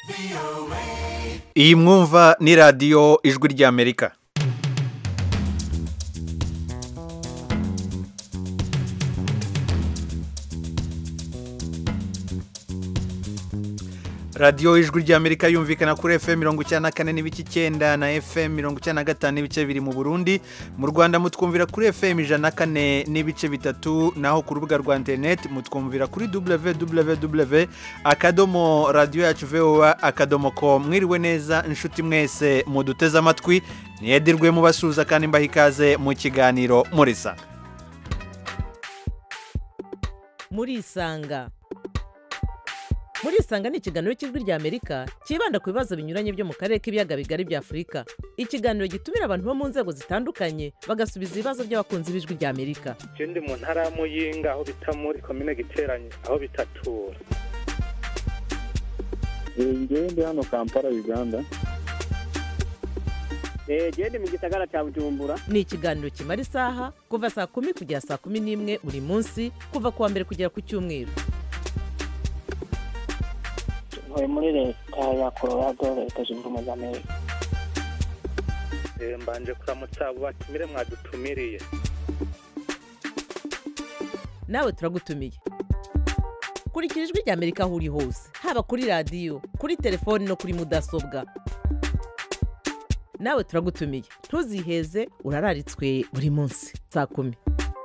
iyi mwumva ni radiyo ijwi ry'amerika radiyo ijwi ry'amerika yumvikana kuri fm mirongo icyenda na kane n'ibice icyenda na fm mirongo icyenda na gatanu n'ibice biri mu burundi mu rwanda mutwumvira kuri fm ijana na kane n'ibice bitatu naho ku rubuga rwa interineti mutwumvira kuri www akadomo radiyo yacu voa akadomo ko mwiriwe neza inshuti mwese muduteze amatwi niyedirwe mubasuhuza kandi mbaha ikaze mu kiganiro murisa murisanga murisanga ni ikiganiro cy'ijwi ry'amerika cyibanda ku bibazo binyuranye byo mu karere k'ibiyaga bigari bya afurika ikiganiro gitumira abantu bo mu nzego zitandukanye bagasubiza ibibazo by'abakunzi b'ijwi ry'amerika je ndi mu ntara ya muyinga aho bita muri komine giteranye aho bitatura ngewe ndi hano kampala uganda genda mu gisagara cya bujumbura ni ikiganiro kimara isaha kuva saa kumi kugera saa kumi n'imwe buri munsi kuva ku wa mbere kugera ku cyumweru ntuye muri leta ya colorado leta zunze ubumwe za amerika Eh, mbanje kuramutsa abo batumire mwadutumiriye nawe turagutumiye kurikira ijwi ry'amerika aho uri hose haba kuri radiyo kuri telefoni no kuri mudasobwa nawe turagutumiye ntuziheze urararitswe buri munsi saa kumi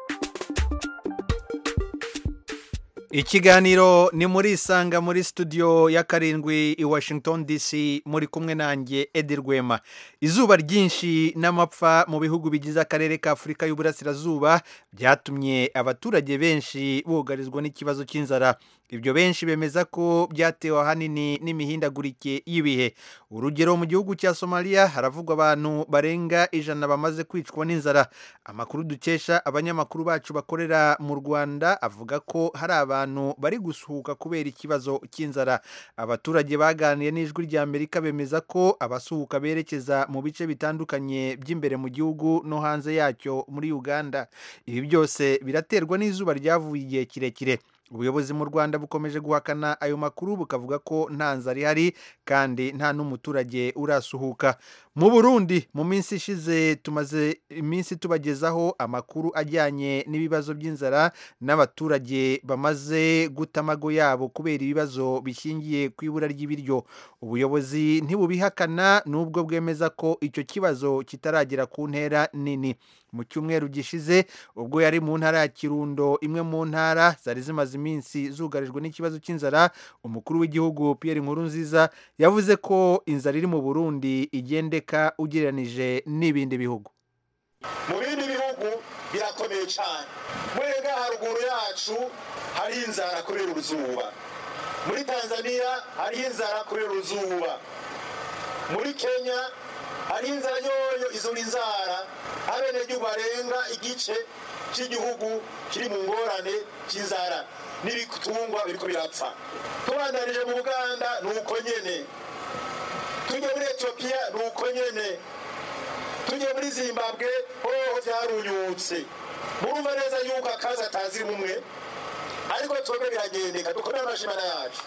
ikiganiro ni muri isanga muri studio ya karindwi i washington dc muri kumwe nanjye edi rwema izuba ryinshi n'amapfa mu bihugu bigize akarere ka afurika y'uburasirazuba byatumye abaturage benshi bugarizwa n'ikibazo cy'inzara ibyo benshi bemeza ko byatewe ahanini n'imihindagurike y'ibihe urugero mu gihugu cya somaliya haravugwa abantu barenga ijana bamaze kwicwa n'inzara amakuru dukesha abanyamakuru bacu bakorera mu rwanda avuga ko hari abantu bari gusuhuka kubera ikibazo cy'inzara abaturage baganiriye n'ijwi rya amerika bemeza ko abasuhuka berekeza mu bice bitandukanye by'imbere mu gihugu no hanze yacyo muri uganda ibi byose biraterwa n'izuba ryavuye igihe kirekire ubuyobozi mu rwanda bukomeje guhakana ayo makuru bukavuga ko nta nzara ihari kandi nta n'umuturage urasuhuka mu burundi mu minsi ishize tumaze iminsi tubagezaho amakuru ajyanye n'ibibazo by'inzara n'abaturage bamaze guta amago yabo kubera ibibazo bishingiye ku ibura ry'ibiryo ubuyobozi ntibubihakana n'ubwo bwemeza ko icyo kibazo kitaragera ku ntera nini mu cyumweru gishize ubwo yari mu ntara ya kirundo imwe mu ntara zari zimaze iminsi zugarijwe n'ikibazo cy'inzara umukuru w'igihugu Pierre Nkurunziza yavuze ko inzara iri mu Burundi igendeka ugereranije n'ibindi bihugu mu bindi bihugu birakomeye cyane mwega haruguru yacu hari inzara kubera uruzuba muri tanzania hariho inzara kubera uruzuba muri kenya hariho inzara yoyo izo ni inzara abenegihugu barenga igice cy'igihugu kiri mu ngorane cy'inzara n'ibitungwa biriko birapfa tubandanije mu buganda ni uko nyene tujye muri etiyopiya ni uko nyene tujye muri zimbabwe hoho byarunyutse murumva neza yuko akazi atazi rumwe ariko twebwe biragendeka dukomere amashimana yacu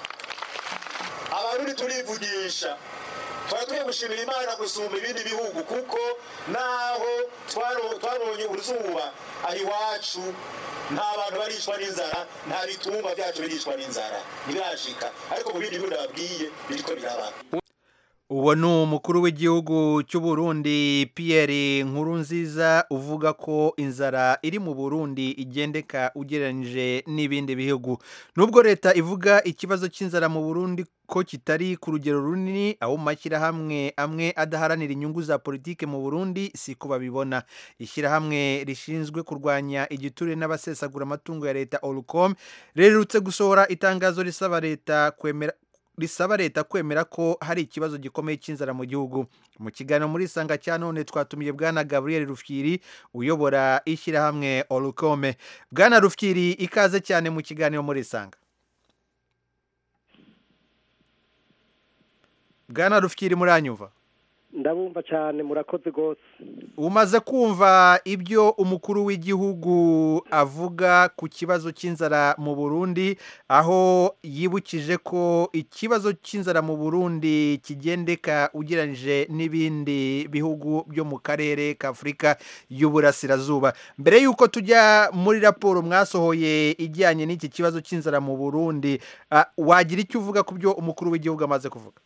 abarundi turivugisha twari tugiye gushimira imana gusumba ibindi bihugu kuko naho twaro- twabonye uruzuba aho iwacu nta bantu baricwa n'inzara nta bitungwa byacu biricwa n'inzara ntibirashika ariko mu bindi bihugu nababwiye biriko biraba uwo ni umukuru w'igihugu cy'u Burundi Pierre Nkurunziza uvuga ko inzara iri mu Burundi igendeka ugereranyije n'ibindi bihugu nubwo leta ivuga ikibazo cy'inzara mu Burundi ko kitari ku rugero runini aho mu mashyirahamwe amwe adaharanira inyungu za politike mu Burundi siko babibona ishyirahamwe rishinzwe kurwanya igiturire n'abasesagura amatungo ya leta Olcom rerutse gusohora itangazo risaba leta kwemera risaba leta kwemera ko hari ikibazo gikomeye cy'inzara mu gihugu mu kiganiro muri isanga cya none twatumiye bwana gabriel rufyiri uyobora ishyirahamwe olukome bwana rufyiri ikaze cyane mu kiganiro muri isanga bwana rufyiri muranyumva ndabumva cyane murakoze rwose umaze kumva ibyo umukuru w'igihugu avuga ku kibazo cy'inzara mu burundi aho yibukije ko ikibazo cy'inzara mu burundi kigendeka ugereranyije n'ibindi bihugu byo mu karere k'afurika y'uburasirazuba mbere y'uko tujya muri raporo mwasohoye ijyanye n'iki kibazo cy'inzara mu burundi ah, wagira icyo uvuga ku byo umukuru w'igihugu amaze kuvuga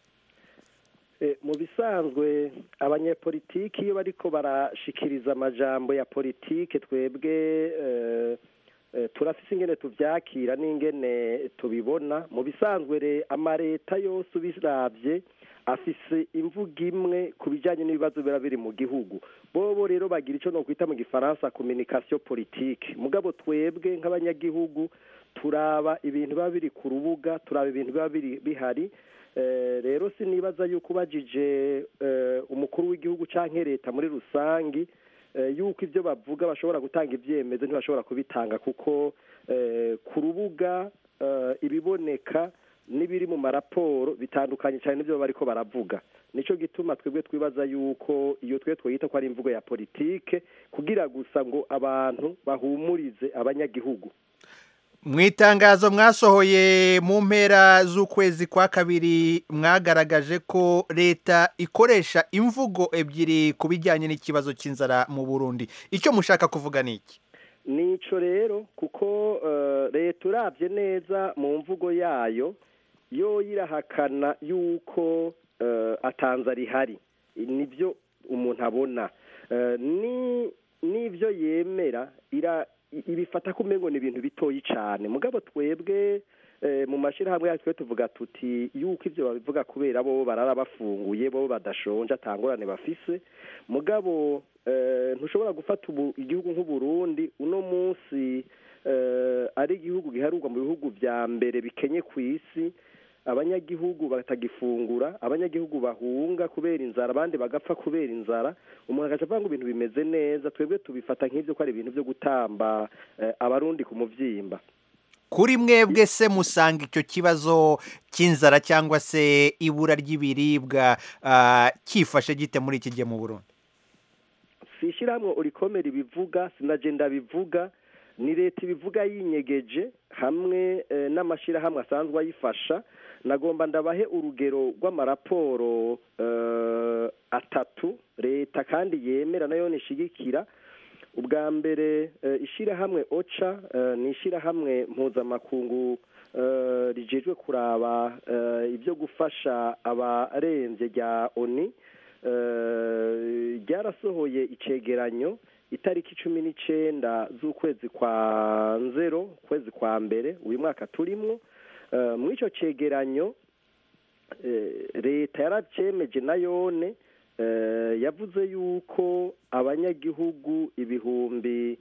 Eh, mu bisanzwe abanyepolitiki iyo bariko barashikiriza amajambo ya politike twebwe eh, eh, turafise ingene tuvyakira n'ingene tubibona mu bisanzwe re amareta yose ubiravye afise imvugo imwe ku bijanye n'ibibazo biba biri mu gihugu bobo rero bagira ico nokwita mu gifaransa communication politique mugabo twebwe nk'abanyagihugu turaba ibintu biba biri ku rubuga turaba ibintu biba biri bihari Eh, rero sinibaza yuko ubajije eh, umukuru w'igihugu canke leta muri rusangi eh, yuko ibyo bavuga bashobora gutanga ibyemezo ntibashobora kubitanga kuko eh, ku rubuga eh, ibiboneka n'ibiri mu maraporo bitandukanye cyane n'ibyo bariko baravuga nico gituma twebwe twibaza yuko iyo twe twita ko ari imvugo ya politike kugira gusa ngo abantu bahumurize abanyagihugu mu itangazo mwasohoye mu mpera z'ukwezi kwa kabiri mwagaragaje ko leta ikoresha imvugo ebyiri ku bijyanye n'ikibazo cy'inzara mu burundi icyo mushaka kuvuga ni iki nico rero kuko eh, leta urabye neza mu mvugo yayo yo irahakana yuko eh, atanza rihari nibyo umuntu abona Eh, ni n'ibyo yemera ira ibifata ko umengo ni ibintu bitoyi cyane mugabo twebwe eh, mu mashyirahamwe yacu twe tuvuga tuti yuko ibyo babivuga kubera bo barara bafunguye bo badashonje atangorane bafise mugabo eh, ntushobora gufata ubu igihugu nk'uburundi uno munsi eh, ari igihugu giharurwa mu bihugu bya mbere bikenye ku isi abanyagihugu batagifungura abanyagihugu bahunga kubera inzara abandi bagapfa kubera inzara umuntu agaca avuga ngo ibintu bimeze neza twebwe tubifata nk'ibyo ko ari ibintu byo gutamba eh, abarundi ku muvyimba kuri mwebwe se musanga icyo kibazo cy'inzara cyangwa se ibura ry'ibiribwa ah, cyifashe gite muri iki gihe mu burundi si ishyirahamwe urikomera ibivuga sinagenda bivuga ni leta ibivuga yinyegeje hamwe eh, n'amashyirahamwe asanzwe ayifasha nagomba ndabahe urugero rw'amaraporo eh, atatu leta kandi yemera nayo nishigikira ubwa mbere eh, ishyirahamwe oca eh, ni ishyirahamwe mpuzamakungu eh, rijejwe kuraba eh, ibyo gufasha abarembye rya oni eh, ryarasohoye icegeranyo itariki cumi n'icenda z'ukwezi kwa nzero ukwezi kwa mbere uyu mwaka turimwo Eh, muri ico cegeranyo eh, leta yaracemeje na yone eh, yavuze yuko abanyagihugu ibihumbi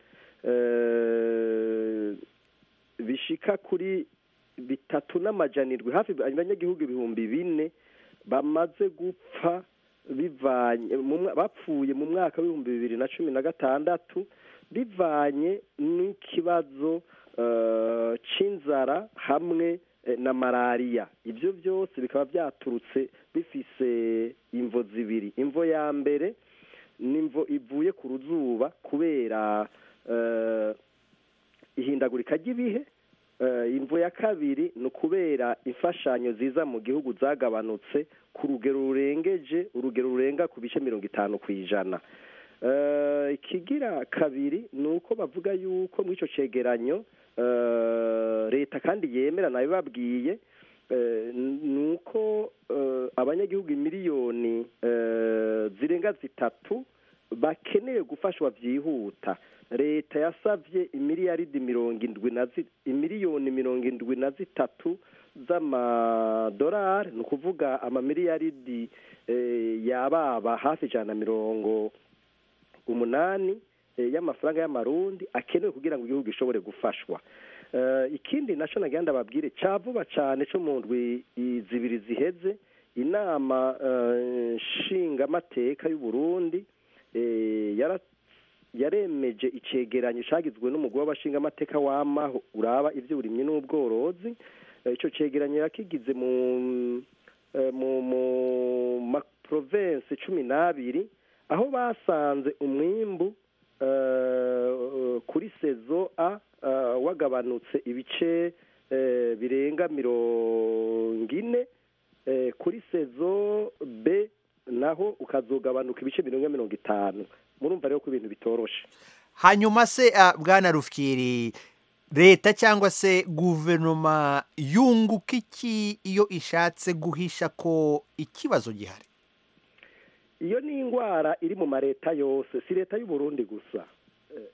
eh, bishika kuri bitatu n'amajanirwe hafi abanyagihugu ibihumbi bine bamaze gupfa bivanye mu mwa- bapfuye mu mwaka w'ibihumbi bibiri na cumi na gatandatu bivanye n'ikibazo eh, c'inzara hamwe eh, na malariya ibyo byose bikaba byaturutse bifise imvo zibiri imvo ya mbere ni imvo ivuye ku ruzuba kubera eh, ihindagurika ry'ibihe Eh, imvo ya kabiri ni ukubera imfashanyo ziza mu gihugu zagabanutse ku rugero rurengeje urugero rurenga ku bice mirongo itanu ku ijana Eh, ikigira kabiri ni uko bavuga yuko muri icyo cegeranyo eh, leta kandi yemera nayo babwiye eh, ni uko eh, abanyagihugu miliyoni eh, zirenga zitatu bakeneye gufashwa byihuta leta yasavye imiliyaridi mirongo indwi na zi- imiliyoni mirongo indwi na zitatu z'amadolari ni ukuvuga amamiliyaridi eh, yababa hafi ijana na mirongo umunani eh, y'amafaranga y'amarundi akenewe kugira ngo igihugu gishobore gufashwa Eh, ikindi naco nagira ndababwire ca vuba cane co mu ndwi i- zibiri ziheze inama eh, nshingamateka y'u Burundi eh, yara yaremeje icegeranyo cagizwe n'umugwi w'abashingamateka w'amaho uraba ivy'uburimyi n'ubworozi Eh, ico cegeranyo yakigize mu eh, mu mu maprovensi cumi n'abiri aho basanze umwimbu eh, kuri sezo a eh, wagabanutse ibice eh, birenga mirongo ine eh, kuri sezo b naho ukazogabanuka ibice mirongo ine mirongo itanu murumva rero ko ibintu bitoroshe hanyuma se ah, bwana rufyiri leta cyangwa se guverinoma yunguka iki iyo ishatse guhisha ko ikibazo gihari iyo ni indwara iri mu mareta yose si leta y'u Burundi gusa Eh,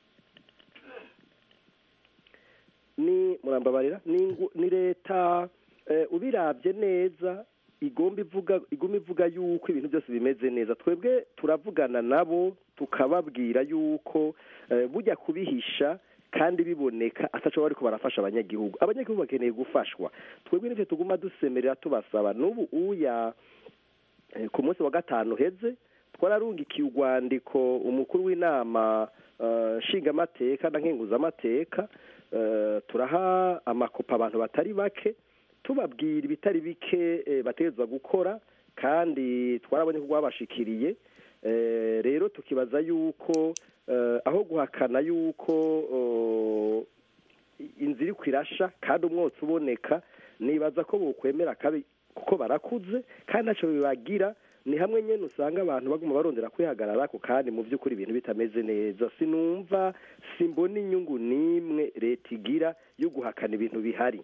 ni murambabarira ni ingu- ni leta eh, ubirabye neza igomba ivuga iguma ivuga yuko ibintu byose bimeze neza twebwe turavugana nabo tukababwira yuko eh, bujya kubihisha kandi biboneka ataco bariko barafasha abanyagihugu abanyagihugu bakeneye gufashwa twebwe nivyo tuguma dusemerera tubasaba n'ubu uya Eh, ku munsi wa gatanu heze twararungikiye urwandiko umukuru w'inama eh, nshingamateka na nkenguzamateka eh, turaha amakopa abantu batari bake tubabwira ibitari bike eh, bategerezwa gukora kandi twarabonye ko rwabashikiriye Eh, rero tukibaza yuko eh, aho guhakana yuko oh, inzira iri kwirasha kandi umwotsi uboneka nibaza ko bokwemera kabi kuko barakuze kandi ntacyo bibagira ni hamwe nyine usanga abantu baguma barondera kwihagarara ko kandi mu by'ukuri ibintu bitameze neza sinumva simbona inyungu n'imwe leta igira yo guhakana ibintu bihari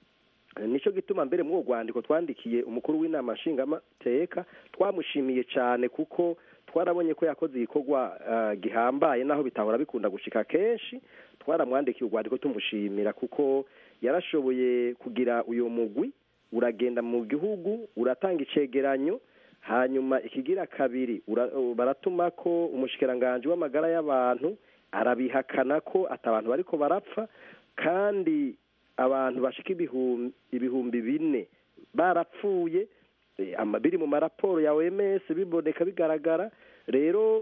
nicyo gituma mbere muri uwo rwandiko twandikiye umukuru w'inama nshingamateka twamushimiye cyane kuko twarabonye ko yakoze igikorwa eh, gihambaye naho bitahora bikunda gushika kenshi twaramwandikiye urwandiko tumushimira kuko yarashoboye kugira uyu mugwi uragenda mu gihugu uratanga icegeranyo hanyuma ikigira kabiri ura- baratuma ko umushikiranganji w'amagara y'abantu arabihakana ko atabantu bariko barapfa kandi abantu bashika ibihumbi ibihumbi bine barapfuye eh, ama- biri mu maraporo ya OMS biboneka bigaragara rero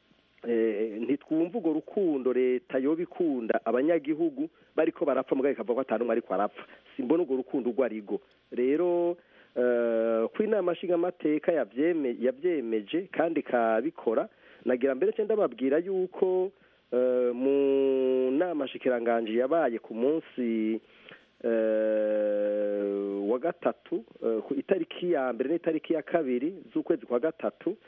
eh, ntitwumva urwo rukundo leta yoba ikunda abanyagihugu bariko barapfa mugabo ikavuga ko atanumwe ariko arapfa simbona urwo rukundo urwo arigo rero eh, ko inama nshingamateka yavyeme- yavyemeje kandi ikabikora nagira mbere cyo ndababwira yuko eh, mu nama nshikiranganji yabaye ku munsi eh, wa gatatu eh, ku itariki ya mbere n'itariki ya kabiri z'ukwezi kwa gatatu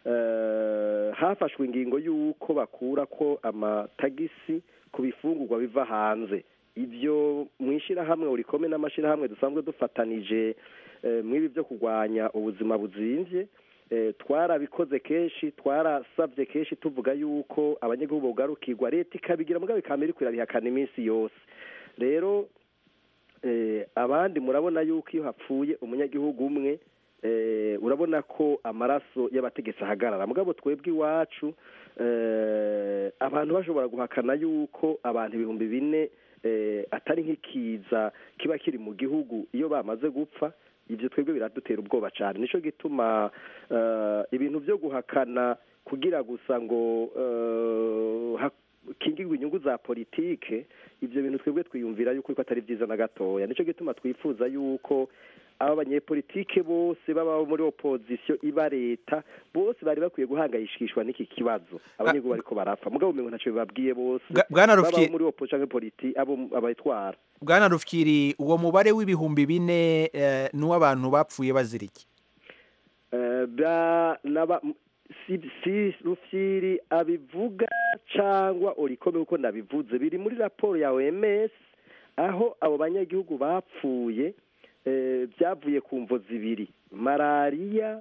eh, hafashwe ingingo y'uko bakura ko amatagisi ku bifungurwa biva hanze ibyo mu ishyirahamwe urikome n'amashyirahamwe dusanzwe dufatanije eh, mw'ibi byo kurwanya ubuzima buzimvye eh, twarabikoze kenshi twarasabye kenshi tuvuga yuko abanyagihugu bogarukirwa leta ikabigira mugabo ikamera iriko irabihakana iminsi yose rero eh, abandi murabona yuko iyo hapfuye umunyagihugu umwe eh, urabona ko amaraso y'abategetsi ahagarara mugabo twebwe iwacu eh, abantu bashobora guhakana yuko abantu ibihumbi bine eh, atari nk'ikiza kiba kiri mu gihugu iyo bamaze gupfa ibyo twebwe biradutera ubwoba cyane nico gituma eh, ibintu byo guhakana kugira gusa ngo eh, hakingirwe inyungu za politike ibyo bintu twebwe twiyumvira yuko ko atari byiza na gatoya nico gituma twifuza yuko aba banyepolitike bose baba muri opozisiyo iba leta bose bari bakwiye guhangayishishwa n'iki kibazo abanyagihugu bariko barapfa mugabo umengo ntacyo bibabwiye bose Bwa- Bwana baba Rufyiri- muri opozisiyo canke politi abo abayitwara bwana rufyiri uwo mubare w'ibihumbi bine eh, ni uw'abantu bapfuye bazira iki Eh, ba- naba m- si si rufyiri abivuga cyangwa urikome uko nabivuze biri muri raporo ya OMS aho abo banyagihugu bapfuye eh, byavuye ku mvo zibiri malariya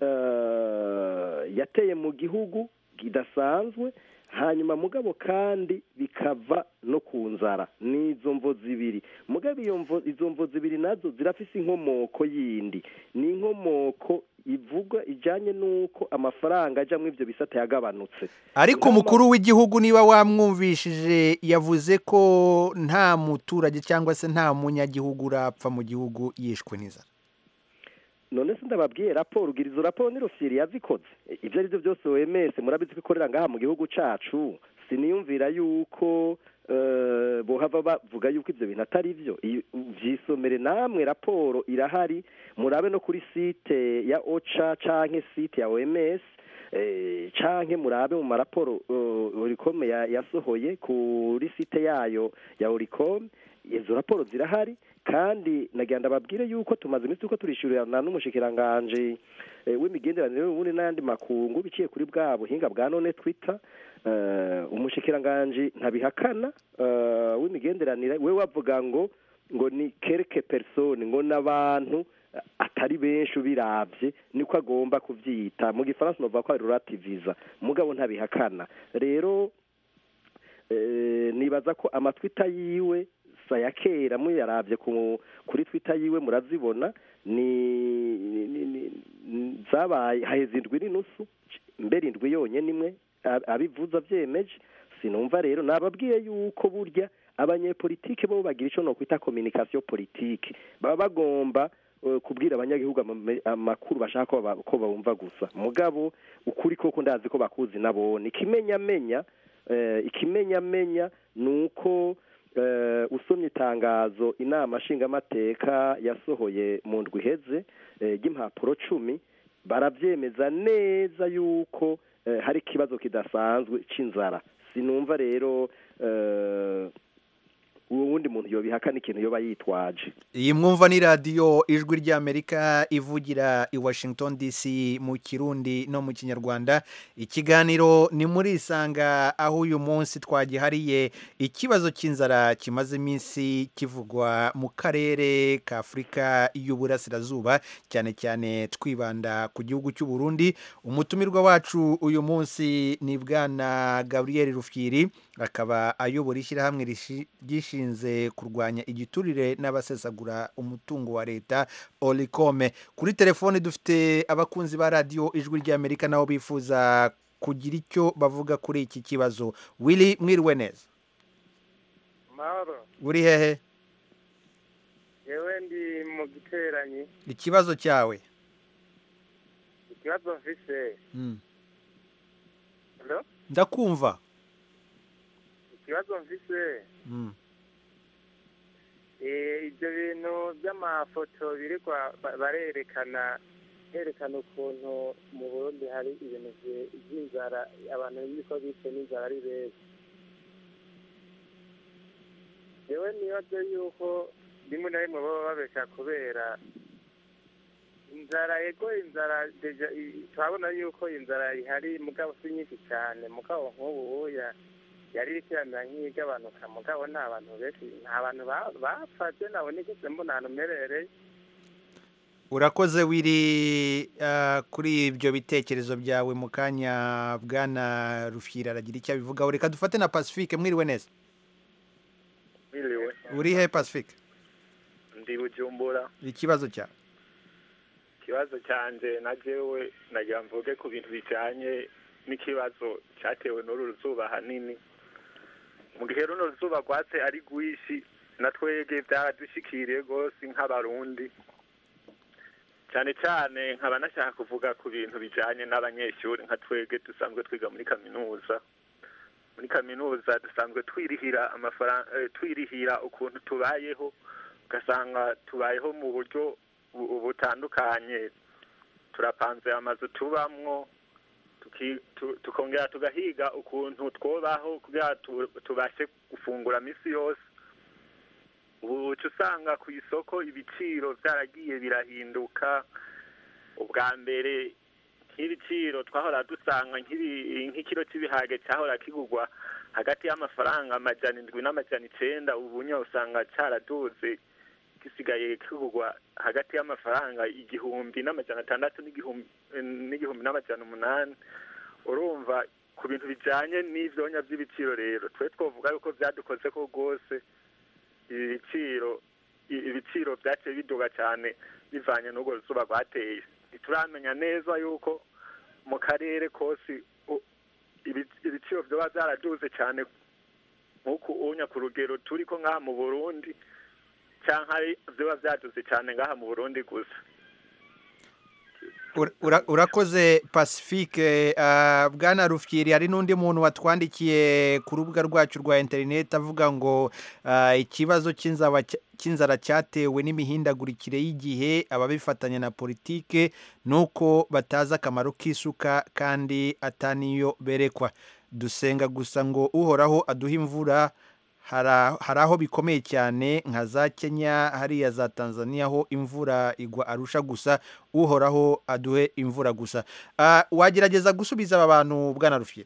eh, yateye mu gihugu kidasanzwe hanyuma mugabo kandi bikava no ku nzara n'izo mvo zibiri mugabo iyo mvo izo mvo zibiri nazo zirafise inkomoko yindi ni inkomoko ivuga ijanye n'uko amafaranga aja muri ivyo bisata yagabanutse ariko Ngama- umukuru w'igihugu niba wamwumvishije yavuze ko nta muturage cyangwa se nta munyagihugu urapfa mu gihugu yishwe n'inzara none se ndababwiye raporo ugira izo raporo ni rufyiri yazikoze E, ibyo ari byo byose OMS murabizi ko ikorera ngaha mu gihugu cacu siniyumvira yuko eh, bohava bavuga yuko ivyo bintu atari vyo Iyo- vyisomere namwe raporo irahari murabe no kuri site ya oca canke site ya oms eh, canke murabe mu maraporo uh, oricom ya- yasohoye kuri site yayo ya oricom izo raporo zirahari kandi nagira ndababwire yuko tumaze iminsi tuko turishyurirana n'umushikiranganje eh, w'imigenderanire y'uburundi n'ayandi makungu biciye kuri bwa buhinga bwa none twitter eh, umushikiranganje ntabihakana eh, w'imigenderanire we wavuga ngo ngo ni quelque personne ngo n'abantu eh, atari benshi ubiravye niko agomba kuvyita mu gifaransa novuga ko ari relativiza mugabo ntabihakana rero eh, nibaza ko amatwita yiwe saya kera muyaravye ku kuri twita yiwe murazibona ni ni- ni- ni- zabaye haheze indwi n'inusu mbere indwi yonyene imwe ab- abivuza vyemeje sinumva rero nababwiye yuko burya abanyepolitike bo bagira ico nokwita communication politique baba bagomba eh, kubwira abanyagihugu amame- amakuru bashaka ko ba- ko bumva gusa mugabo ukuri koko ndazi ko bakuzi nabone ikimenyamenya eh, ikimenyamenya ni uko eh, usomye itangazo inama nshingamateka yasohoye mu ndwi iheze eh, ry'impapuro cumi barabyemeza neza yuko eh, hari ikibazo kidasanzwe c'inzara sinumva rero eh, uwo wundi muntu yobihakana ikintu yoba yitwaje iyi mwumva ni radiyo ijwi ry'amerika ivugira i washington dc mu kirundi no mu kinyarwanda ikiganiro ni muri isanga aho uyu munsi twagihariye ikibazo cy'inzara kimaze iminsi kivugwa mu karere ka afurika y'uburasirazuba cyane cyane twibanda ku gihugu cy'u Burundi umutumirwa wacu uyu munsi ni bwana gabriel rufyiri akaba ayobora ishyirahamwe rishi- ryishinze kurwanya igiturire n'abasesagura umutungo wa leta orikome kuri telefoni dufite abakunzi ba radiyo ijwi ry'amerika nabo bifuza kugira icyo bavuga kuri iki kibazo wili mwiriwe neza mahoro uri hehe yewe ndi mu giteranyi ikibazo cyawe ikibazo mfise Mm. Hello? ndakumva ikibazo mfise Mm. eh, ibyo bintu by'amafoto birirwa ba- barerekana berekana ukuntu mu burundi hari ibintu vye- vy'inzara abantu biko bishwe n'inzara ari benshi yewe nibaze yuko rimwe na rimwe baba babesha kubera inzara ego inzara deja i- turabona yuko inzara ihari mugabo si nyinshi cyane mugabo nk'ubu uya yari ikiramira nk'igabanuka mugabo nta bantu benshi nta bantu ba- bapfaje nabo nigeze mbona ahantu mperereye urakoze wiri ah, kuri ibyo bitekerezo byawe mu kanya bwana rufyira aragira icyo abivugaho reka dufate na pacifique mwiriwe neza Biriwe uri he pacifique ndi bujumbura ikibazo cyawe ikibazo cyanjye na jewe nagira mvuge ku bintu bijyanye n'ikibazo cyatewe n'uru ruzuba hanini mu gihe runo ruzuba rwatse ari rwinshi na twege byaradushikiriye rwose nk'abarundi cyane cyane nkaba nashaka kuvuga ku bintu bijyanye n'abanyeshuri nka twege dusanzwe twiga muri kaminuza muri kaminuza dusanzwe twirihira amafaranga eh, twirihira ukuntu tubayeho ugasanga tubayeho mu buryo bu- butandukanye turapanze amazu tubamwo tuki- tu- tukongera tugahiga ukuntu twobaho kugira tu- tubashe gufungura misi yose ubu uca usanga ku isoko ibiciro byaragiye birahinduka ubwa mbere nk'ibiciro twahora dusanga nk'ibi- nk'ikiro cy'ibiharage cyahora kigurwa hagati y'amafaranga amajana indwi n'amajana icenda ubu nyine usanga cyaraduze gisigaye kigurwa hagati y'amafaranga igihumbi n'amajana atandatu n'igihumbi n'igihumbi n'amajana umunani urumva ku bintu bijyanye n'ivyonya by'ibiciro rero twe twovuga yuko byadukoze ko rwose ibi biciro i- ibiciro byaciye biduga cyane bivanye n'urwo ruzuba rwateye ntituramenya neza yuko mu karere kose u- ibi- ibiciro vyoba byaraduze cyane nk'uku unya ku rugero turi ko ngaha mu burundi cyangwa ari vyoba vyaduze cyane ngaha mu burundi gusa Ura- ura- urakoze pacifique ah, bwana rufyiri hari n'undi muntu watwandikiye ku rubuga rwacu rwa interineti avuga ngo ah, ikibazo cy'inzaba cya- cy'inzara cyatewe n'imihindagurikire y'igihe ababifatanya na politike ni uko batazi akamaro k'isuka kandi ataniyo berekwa dusenga gusa ngo uhoraho aduhe imvura hara- hari aho bikomeye cyane nka za kenya hariya za tanzania ho imvura igwa arusha gusa uhoraho aduhe imvura gusa Ah, wagerageza gusubiza aba bantu bwana rufyiri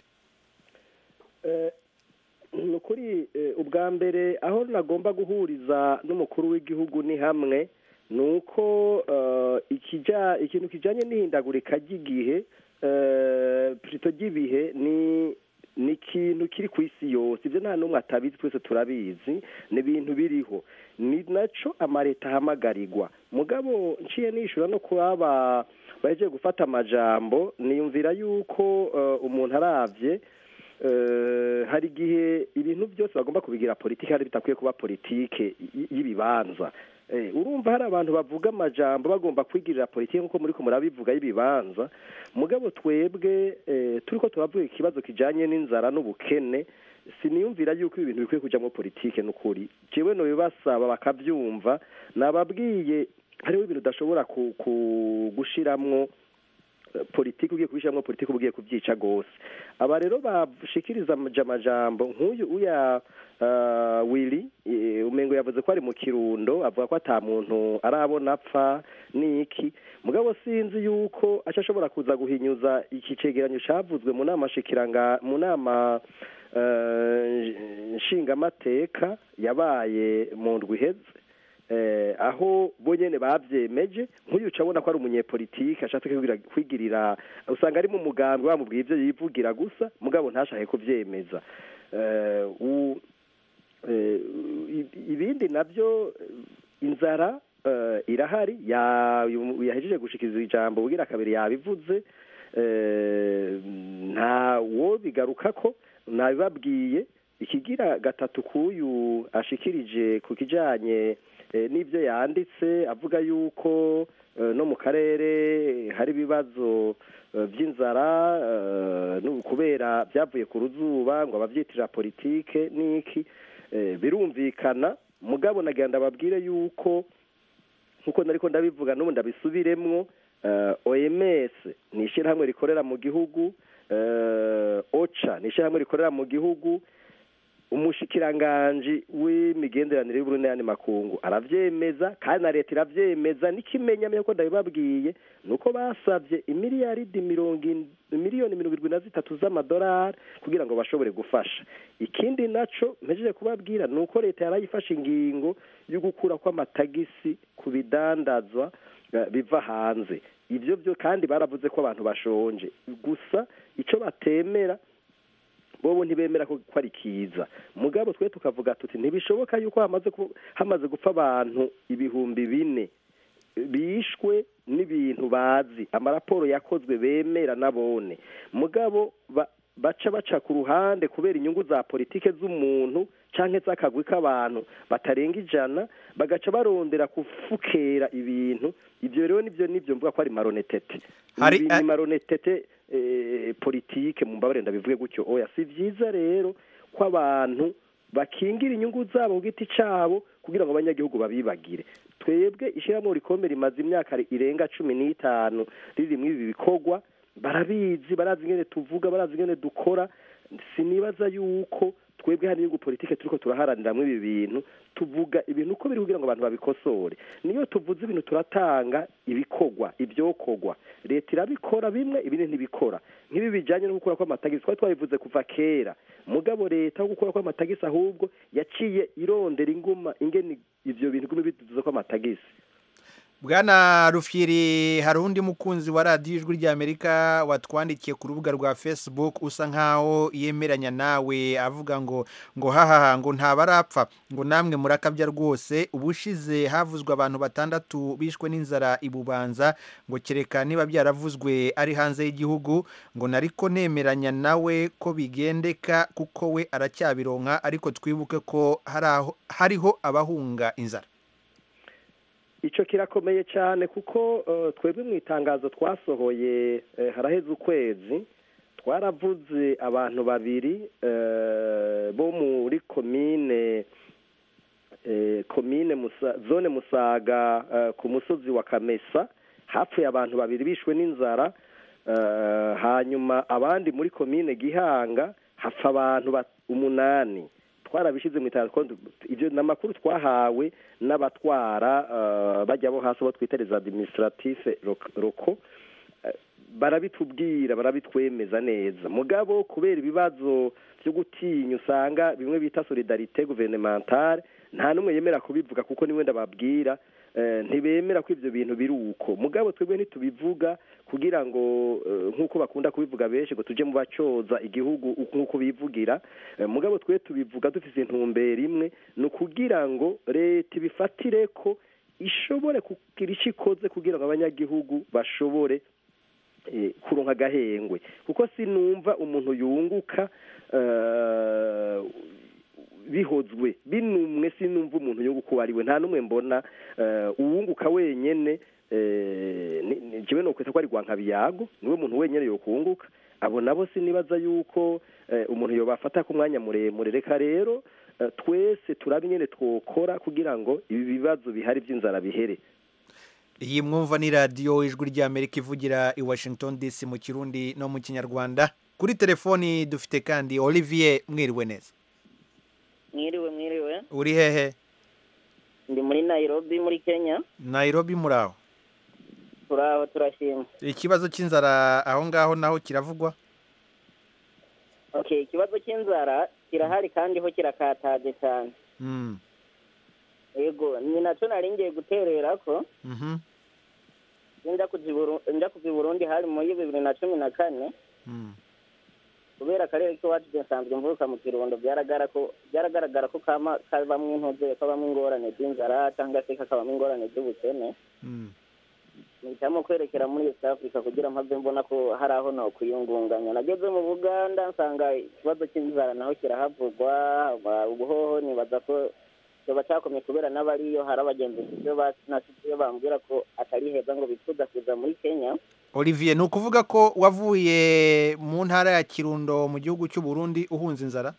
Eh, ni ukuri eh, ubwa mbere aho nagomba guhuriza n'umukuru w'igihugu ni hamwe ni uko eh, ikija ikintu kijanye n'ihindagurika ry'igihe eh, plutôt ry'ibihe ni ni ikintu kiri ku isi yose ibyo nta n'umwe atabizi twese turabizi ni ibintu biriho ni naco amaleta ahamagarirwa mugabo nciye nishura no kuba bahejeje gufata amajambo niyumvira yuko eh, umuntu aravye Eh, hari igihe ibintu byose bagomba kubigira politiki hari bitakwiye kuba politike y- y'ibibanza Eh, urumva hari abantu bavuga amajambo bagomba kwigirira politiki nk'uko muri ko murabivuga y'ibibanza mugabo twebwe eh, turiko turavuga ikibazo kijanye n'inzara n'ubukene siniyumvira yuko ibi bintu bikwiye kujamo politike n'ukuri jewe nobibasaba bakavyumva nababwiye hariho ibintu udashobora ku, ku, gushiramwo eh, politiki ugiye kubishiramwo politiki uba ugiye kubyica gose aba rero bashikiriza amaja- amajambo nk'uyu uya uh, wili eh, umengo yavuze ko ari mu kirundo avuga ko ata muntu arabona apfa niki mugabo sinzi yuko aca ashobora kuza guhinyuza iki cegeranyo cavuzwe mu nama shikiranga mu nama eh, nshingamateka yabaye mu ndwi iheze eh, aho bo nyene bavyemeje nk'uyu ucabona ko ari umunyepolitike ashatse kwigira- kwigirira usanga ari mu mugambi bamubwiye ivyo yivugira gusa mugabo ntashake kuvyemeza eh, u- eh, i- ibindi navyo eh, inzara eh, irahari ya- yahejeje gushikiriza ijambo bugira kabiri yabivuze eh, nta wo bigarukako nabibabwiye ikigira gatatu k'uyu ashikirije ku kijanye eh, n'ibyo yanditse avuga yuko eh, no mu karere hari ibibazo eh, by'inzara eh, nu- kubera byavuye ku ruzuba ngo abavyitirira politike n'iki eh, birumvikana mugabo nagira ndababwire yuko nkuko nariko ndabivuga n'ubu ndabisubiremwo eh, OMS ni ishyirahamwe rikorera mu gihugu eh, OCHA ni ishyirahamwe rikorera mu gihugu umushikiranganji w'imigenderanire y'uburundi n'ayandi makungu aravyemeza kandi na leta iravyemeza n'ikimenyamenya ko ndabibabwiye ni uko basavye imiliyaridi mirongo in- miliyoni mirongo irindwi na zitatu z'amadolari kugira ngo bashobore gufasha ikindi naco mpejeje kubabwira ni uko leta yarayifashe ingingo yo gukura kw'amatagisi ku bidandazwa eh, biva hanze ivyo byo kandi baravuze ko abantu bashonje gusa ico batemera bobo ntibemera ko ko ari kiza mugabo twe tukavuga tuti ntibishoboka yuko hamaze ku- hamaze gupfa abantu ibihumbi bine bishwe n'ibintu bazi amaraporo yakozwe bemera nabone mugabo ba- baca baca ku ruhande kubera inyungu za politike z'umuntu canke z'akagwi k'abantu batarenga ijana bagaca barondera gufukera ibintu ivyo rero nivyo nivyo mvuga ko ari maronetete Hari- Ni- ni maronetete eh, politike mu mbabare ndabivuge gutyo oya si vyiza rero ko abantu bakingira inyungu zabo ku giti cabo kugira ngo abanyagihugu babibagire twebwe ishyirahamwe rikomeye rimaze imyaka irenga cumi n'itanu riri muri ibi bikorwa barabizi barazi ingene tuvuga barazi ingene dukora sinibaza yuko twebwe hari inyungu politike turiko turaharaniramo ibi bintu tuvuga ibintu uko biri kugira ngo abantu babikosore niyo tuvuze ibintu turatanga ibikorwa ibyokorwa leta irabikora bimwe ibindi ntibikora nk'ibi bijanye no gukura kw'amatagisi twari twabivuze kuva kera mugabo leta aho gukura kw'amatagisi ahubwo yaciye irondera inguma ingene ivyo bintu gumi biduze kw'amatagisi bwana rufyiri hari undi mukunzi wa radiyo ijwi ry'amerika watwandikiye ku rubuga rwa facebook usa nkaho yemeranya nawe avuga ngo ngo hahaha ngo ntabarapfa ngo namwe murakabya rwose ubushize havuzwe abantu batandatu bishwe n'inzara i bubanza ngo kereka niba byaravuzwe ari hanze y'igihugu ngo nariko nemeranya nawe ko bigendeka kuko we aracyabironka ariko twibuke ko hari aho- hariho abahunga inzara icyo kirakomeye cyane kuko eh, twebwe mu itangazo twasohoye eh, haraheze ukwezi twaravuze abantu babiri eh, bo muri komine eh, komine Musa- zone musaga eh, ku musozi wa kamesa hapfuye abantu babiri bishwe n'inzara eh, hanyuma abandi muri komine gihanga hapfa abantu bat- umunani twarabishyize mu itangazo ko ibyo ni amakuru twahawe n'abatwara eh, bajya bo hasi bo twita les administratifs loko barabitubwira barabitwemeza neza mugabo kubera ibibazo byo gutinya usanga bimwe bita solidarite gouvernementale nta n'umwe yemera kubivuga kuko niwe ndababwira eh, ntibemera ko ibyo bintu biri uko mugabo twebwe ntitubivuga kugira ngo eh, nk'uko bakunda kubivuga benshi ngo tuje mu bacyoza igihugu nk'uko bivugira Eh, mugabo twe tubivuga dufite intumbero imwe ni ukugira ngo leta ibifatire ko ishobore kugira icyo ikoze kugira ngo abanyagihugu bashobore eh, kuronka agahengwe kuko sinumva umuntu yunguka eh, bihozwe binumwe sinumva umuntu yunguka uwo ari we nta n'umwe mbona eh, uwunguka wenyene eh, ni- ni- jewe nokwita ko ari rwankabiyago niwe muntu wenyene yokunguka abo nabo sinibaza yuko eh, umuntu yobafata ku mwanya muremure reka rero eh, twese turabe nyene twokora kugira ngo ibi bibazo bihari by'inzara bihere iyi mwumva ni radiyo ijwi ry'amerika ivugira i washington dc mu kirundi no mu kinyarwanda kuri telefoni dufite kandi olivier mwiriwe neza mwiriwe mwiriwe uri hehe ndi muri nairobi muri kenya nairobi muri aho turaho turashima ikibazo cy'inzara aho ngaho naho kiravugwa okay ikibazo cy'inzara kirahari kandi ho kirakataje cyane Mm, yego ni nacyo nari ngiye guterera ko mhm, njya kuva i Buru- njya kuva i burundi hari muri bibiri na cumi na kane mm, kubera akarere k'iwacu nsanzwe mvuka mu kirundo byaragara ko byaragaragara ko kama kabamo intuze kabamo ingorane z'inzara cyangwa se kakabamo ingorane z'ubukene mm. mpitamo kwerekera muri east africa kugira mpave mbona ko hari aho nakwiyungunganya nageze mu buganda nsanga ikibazo cy'inzara naho kirahavugwa ba- ubuhoho nibaza ko kiba cyakomeye kubera n'abariyo hari abagenzi ibyo iyo bambwira ko atari heza ngo bifuza kuza muri kenya olivier ni ukuvuga ko wavuye mu ntara ya kirundo mu gihugu cy'u burundi uhunze inzara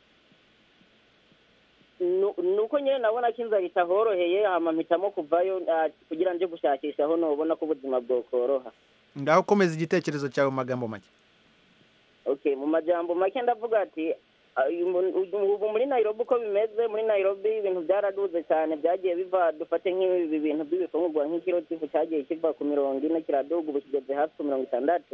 Nu- nuko nyine nabona ko inzara itahoroheye hama mpitamo kuvayo ah, kugira nje gushakisha aho nobona ko ubuzima bwokoroha ngaho komeza igitekerezo cyawe mu magambo make okay mu majambo make ndavuga ati ah, uyu mu- uyu- ubu muri nairobi uko bimeze muri nairobi ibintu byaraduze cyane byagiye biva dufate nk'ibi bintu by'ibifungurwa nk'ikiro cy'ifu cyagiye kiva ku mirongo ine kiraduga ubu kigeze hafi ku mirongo itandatu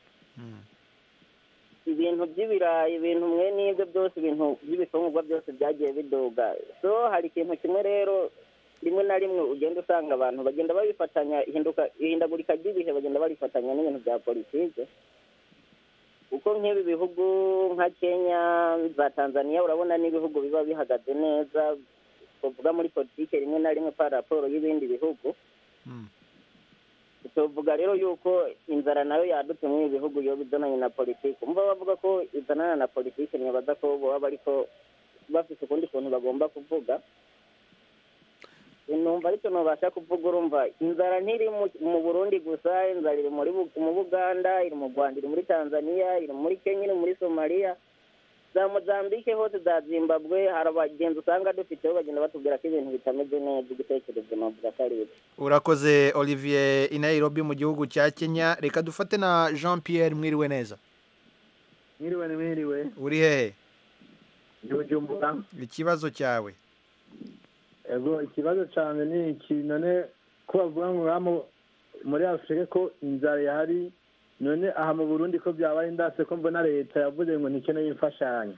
ibintu by'ibirayi ibintu mwe n'ibyo byose ibintu by'ibifungurwa byose byagiye biduga so hari ikintu kimwe rero rimwe na rimwe ugenda usanga abantu bagenda babifatanya ihinduka ihindagurika ry'ibihe bagenda barifatanya n'ibintu bya politike kuko nk'ibi bihugu nka kenya za tanzania urabona n'ibihugu biba bihagaze neza tuvuga muri politike rimwe na rimwe pa raporo y'ibindi bihugu tuvuga rero yuko inzara nayo yadutse muri ibi bihugu iyo bizananye na politiki umva bavuga ko izanana na politiki ntibaza ko baba bariko bafite ukundi kuntu bagomba kuvuga numva aricyo ntubasha kuvuga urumva inzara ntiri mu- mu burundi gusa inzara iri muri Bu- mu buganda iri mu rwanda iri muri tanzania iri muri kenya iri muri somaliya za mozambique hose za zimbabwe hari abagenzi usanga dufiteho bagenda batubwira ko ibintu bitameze neza igitekerezo navuga ko ari ibyo urakoze olivier i nairobi mu gihugu cya kenya reka dufate na jean pierre mwiriwe neza mwiriwe ni mwiriwe uri hehe ndi bujumbura ikibazo cyawe ego ikibazo cyane ni iki none ko bavuga ngo hano muri afurika ko inzara yahari none aha mu burundi ko byabaye ndase ko mbona leta yavuze ngo ntikeneye imfashanyo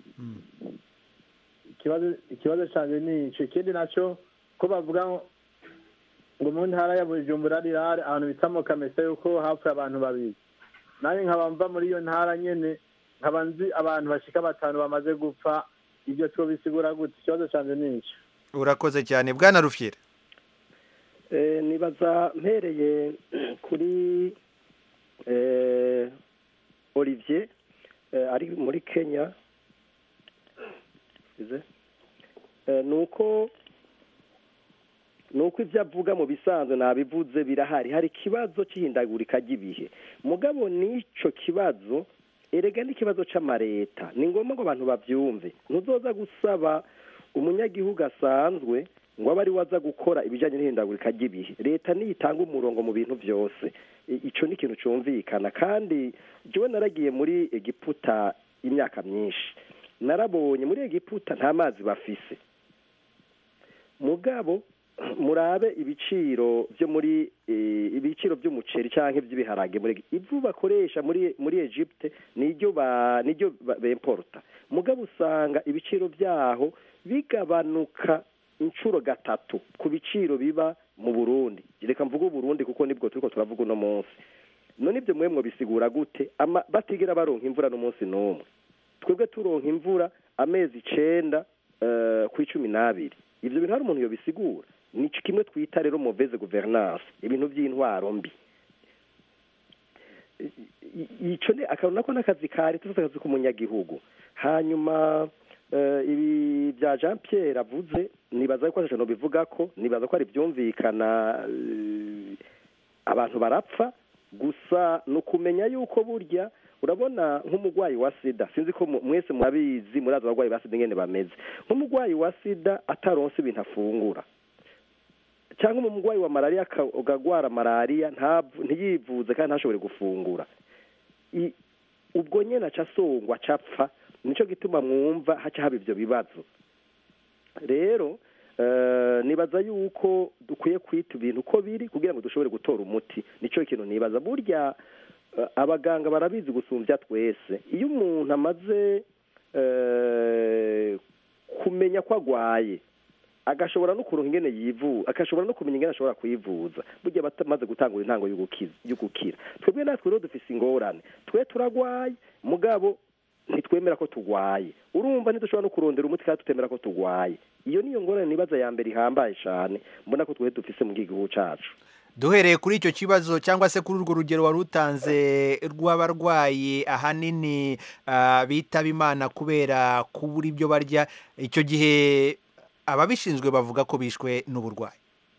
ikibazo ikibazo cyane ni icyo ikindi nacyo ko bavuga ngo ngo mu ntara ya bujumbura rirare ahantu bita mu kamesa yuko hapfuye abantu babiri nanjye nkaba mva muri iyo ntara nyene nkaba nzi abantu bashika batanu bamaze gupfa ibyo two bisigura gute ikibazo cyane ni icyo urakoze cyane bwana rufyira Eh, nibaza mpereye kuri eh, olivier eh, ari muri kenya Ize. Eh, ni uko ni uko ibyo avuga mu bisanzwe nabivuze birahari hari ikibazo cy'ihindagurika ry'ibihe mugabo n'icyo kibazo erega n'ikibazo cy'amareta ni ngombwa ngo abantu babyumve ntuzoza gusaba umunyagihugu asanzwe ngo abe ari we aza gukora ibijyanye n'ihindagurika ry'ibihe leta niyo itanga umurongo mu bintu byose I- icyo ni ikintu cyumvikana kandi jyewe naragiye muri egiputa imyaka myinshi narabonye muri egiputa nta mazi bafise mugabo murabe ibiciro byo muri eh, ibiciro by'umuceri cyangwa iby'ibiharage muri ivu bakoresha muri muri Egypte niryo ba niryo ba- bemporta mugabo usanga ibiciro byaho bigabanuka inshuro gatatu ku biciro biba mu Burundi reka mvuge Burundi kuko nibwo turiko turavuga uno munsi none ibyo mwemwe bisigura gute ama batigera baronka imvura n'umunsi n'umwe twebwe turonka imvura amezi icenda eh, ku icumi n'abiri ivyo bintu hari umuntu yobisigura ni kimwe twita rero mauvaise gouvernance ibintu by'intwaro mbi I- i- ico ni akantu nako n'akazi ka leta cyose akazi k'umunyagihugu hanyuma eh, ibi bya jean pierre avuze nibaza ko atacano bivuga ko nibaza ko ari byumvikana eh, abantu barapfa gusa ni ukumenya yuko burya urabona nk'umurwayi wa sida sinzi ko mu- mwese murabizi murazi abarwayi ba sida ingene bameze nk'umurwayi wa sida ataronse ibintu afungura cyangwa umurwayi wa malariya aka- akagwara malariya ntavu- ntiyivuze kandi ntashobore gufungura I- ubwo nyene aca asongwa aca apfa nico gituma mwumva haca haba ivyo bibazo rero eh, nibaza yuko dukwiye kwita ibintu uko biri kugira ngo dushobore gutora umuti nico kintu nibaza burya eh, abaganga barabizi gusumbya twese iyo umuntu amaze eh, kumenya ko agwaye agashobora no kuronka ingene yivu agashobora no kumenya ingene ashobora kwivuza burya batamaze gutangura intango yo gukiza yo gukira twebwe natwe rero dufise ingorane twe turagwaye mugabo ntitwemera ko tugwaye urumva ntidushobora no kurondera umuti kandi tutemera ko tugwaye iyo niyo ngorane nibaza ya mbere ihambaye cane mbona ko twe dufise mu gihugu cacu duhereye kuri icyo kibazo cyangwa se kuri urwo rugero wari utanze rw'abarwayi ahanini ah, bitaba imana kubera kubura ibyo barya icyo gihe ababishinzwe bavuga ko bishwe n'uburwayi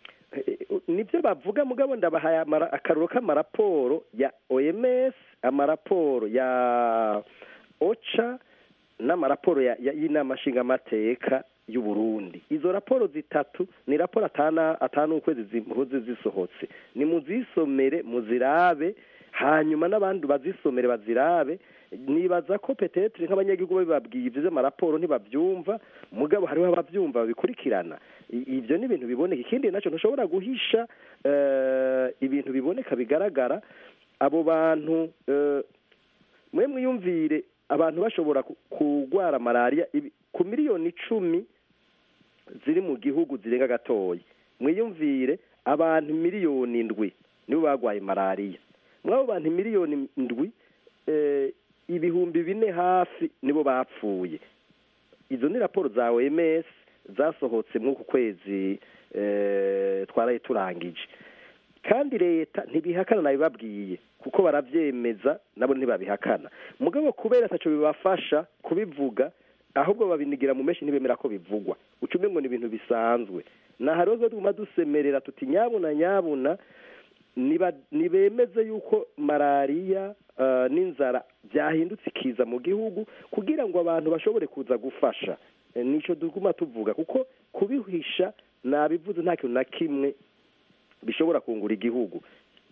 nibyo bavuga mugabo ndabahaye amara- akaruro k'amaraporo ya OMS amaraporo ya OCHA n'amaraporo ya- ya- y'inama nshingamateka y'u Burundi izo raporo zitatu ni raporo atana atanu ukwezi zimuze zisohotse ni muzisomere muzirabe hanyuma n'abandi bazisomere bazirabe nibaza ko petetre nk'abanyagihugu babibabwiye ivyo vy'amaraporo ntibavyumva mugabo hariho abavyumva babikurikirana I- ivyo ni ibintu biboneka ikindi naco ntushobora guhisha eh, ibintu biboneka bigaragara abo bantu eh, mwe mwiyumvire abantu bashobora ku- kurwara malariya ibi- ku miliyoni icumi ziri mu gihugu zirenga gatoya mwiyumvire abantu miliyoni ndwi nibo bagwaye malariya mw'abo bantu miliyoni ndwi eh, ibihumbi bine hafi nibo bapfuye izo ni raporo za OMS zasohotse mw'uku kwezi eh, twaraye turangije kandi leta ntibihakana nabibabwiye kuko baravyemeza nabo ntibabihakana mugabo kubera ataco bibafasha kubivuga ahubwo babinigira mu menshi ntibemera ko bivugwa ucume ngo ni ibintu bisanzwe naha rero tuguma dusemerera tuti nyabuna nyabuna niba- nibemeze yuko malariya eh, n'inzara byahindutse ikiza mu gihugu kugira ngo abantu bashobore kuza gufasha Eh, nico tuguma tuvuga kuko kubihisha nabivuze nta kintu na kimwe bishobora kungura igihugu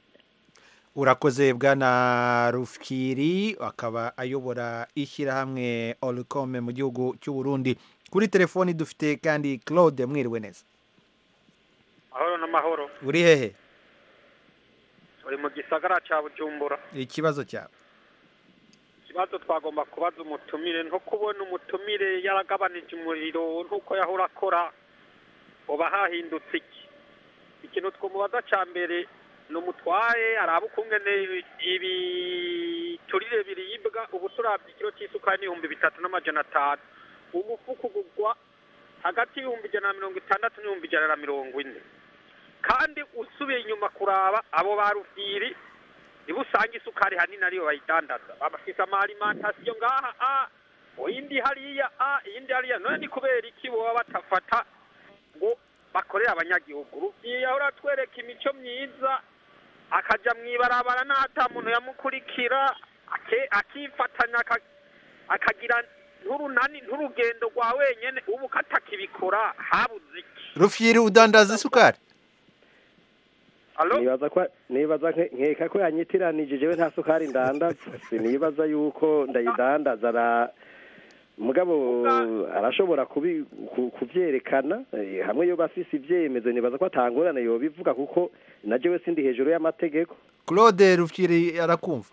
urakoze bwana rufkiri akaba ayobora ishyirahamwe orukome mu gihugu cy'u Burundi kuri telefoni dufite kandi claude mwiriwe neza amahoro n'amahoro uri hehe uri mu gisagara cya bujumbura ikibazo cyawe ikibazo twagomba kubaza umutumire nko kubona umutumire yaragabanije umuriro nk'uko yahora akora uba hahindutse iki ikintu twamubaza cya mbere ni umutwaye araba ukungene ibiturire biribwa ubu turabye ikiro cy'isukari n'ibihumbi bitatu n'amajana atanu umufuka ugurwa hagati y'ibihumbi ijana na mirongo itandatu n'ibihumbi ijana na mirongo ine kandi usubiye inyuma kuraba abo ba rufiri niba usanga isukari hanini ariyo bayidandaza bafise amalimantasiyo ngaha a iyindi hariya a iyindi hariya none ni kubera iki boba batafata ngo bakorera abanyagihugu ruvyiye ahora atwereka imico myiza akaja mw'ibarabara n'ata muntu yamukurikira ake- akifatanya aka- akagira nturunani nturugendo rwa wenyene ubu katakibikora habuze iki rufyiri udandaza isukari nibaza ko nibaza nke- nkeka ko yanyitiranije jewe nta sukari ndandaza sinibaza yuko ndayidandaza ara mugabo arashobora kubi ku- kuvyerekana eh, hamwe yoba afise ivyemezo nibaza ko atangorane yobivuga kuko na jewe sindi hejuru y'amategeko claude rufyiri arakumva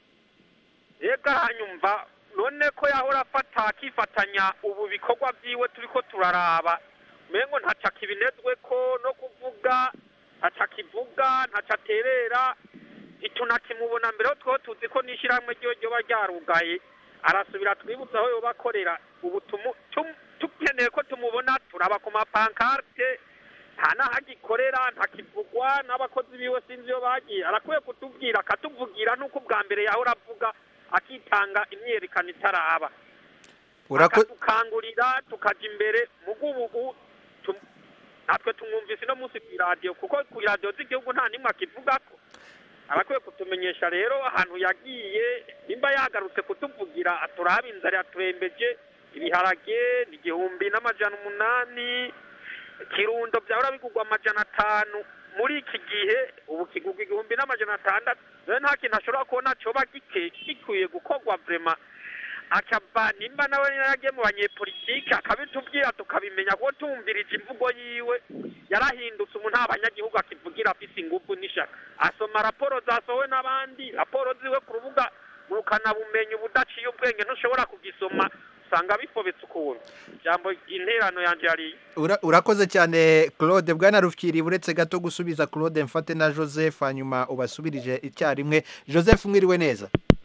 ega hanyumva none ko yahora afata akifatanya ubu bikorwa vyiwe turiko turaraba mengo ntaca kibinezwe ko no kuvuga ntaca kivuga ntaca aterera ntitunakimubona mbere ho two tuzi ko n'ishirahamwe ryo ryoba ryarugaye arasubira twibutsa aho yoba akorera ubu tumu- tum- tukeneye ko tumubona turaba ku mapankarte nta n'aho agikorera ntakivugwa n'abakozi biwe sinzi iyo bagiye arakwiye kutubwira akatuvugira n'uko ubwa mbere yahora avuga akitanga imyerekano itaraba Urako- akadukangurira tukaja imbere mugubugu tum- natwe tumwumvise no munsi kw'iradiyo kuko kw'iradiyo z'igihugu nta nimwe akivugako arakwiye kutumenyesha rero ahantu yagiye nimba yagarutse kutuvugira aturaba inzara yaturembeje ibiharage ni igihumbi n'amajana umunani kirundo byahora bigurwa amajana atanu muri iki gihe ubu kigurwa igihumbi n'amajana atandatu rero nta kintu ashobora kubona coba gike gikwiye gukorwa vrema akava nimba nawe yaragiye mu banyepolitike akabitubwira tukabimenya kuko tumvirije imvugo yiwe yarahindutse umuntu nta banyagihugu akivugira afise ingufu n'ishaka asoma raporo zasohowe n'abandi raporo ziwe ku rubuga ngurukanabumenyi ubudaciye ubwenge ntushobora kugisoma usanga bifobetse ukuntu ijambo interano yanje yariye Ura- urakoze cyane claude bwana rufyiri uretse gato gusubiza claude mfate na joseph hanyuma ubasubirije icyarimwe joseph mwiriwe neza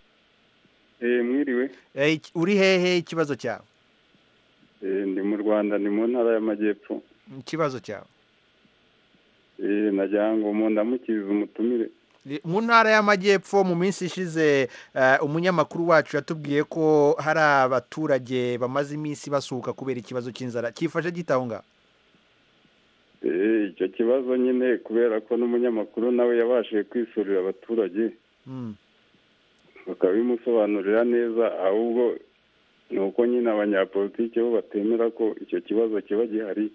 Eh, mwiriwe Eh, iki- uri hehe ikibazo cyawe Eh, ndi mu rwanda ni mu ntara y'amajyepfo ikibazo cyawe Eh, nagira ngo mu ndamukirize umutumire Ni- mu ntara y'amajyepfo mu minsi ishize eh, umunyamakuru wacu yatubwiye ko hari abaturage bamaze iminsi basuhuka kubera ikibazo cy'inzara cyifashe gitaho ngaho Eh, icyo kibazo nyine kubera ko n'umunyamakuru nawe yabashije kwisurira abaturage Mm. bakabimusobanurira neza ahubwo ni uko nyine abanyapolitiki bo batemera ko icyo kibazo kiba gihari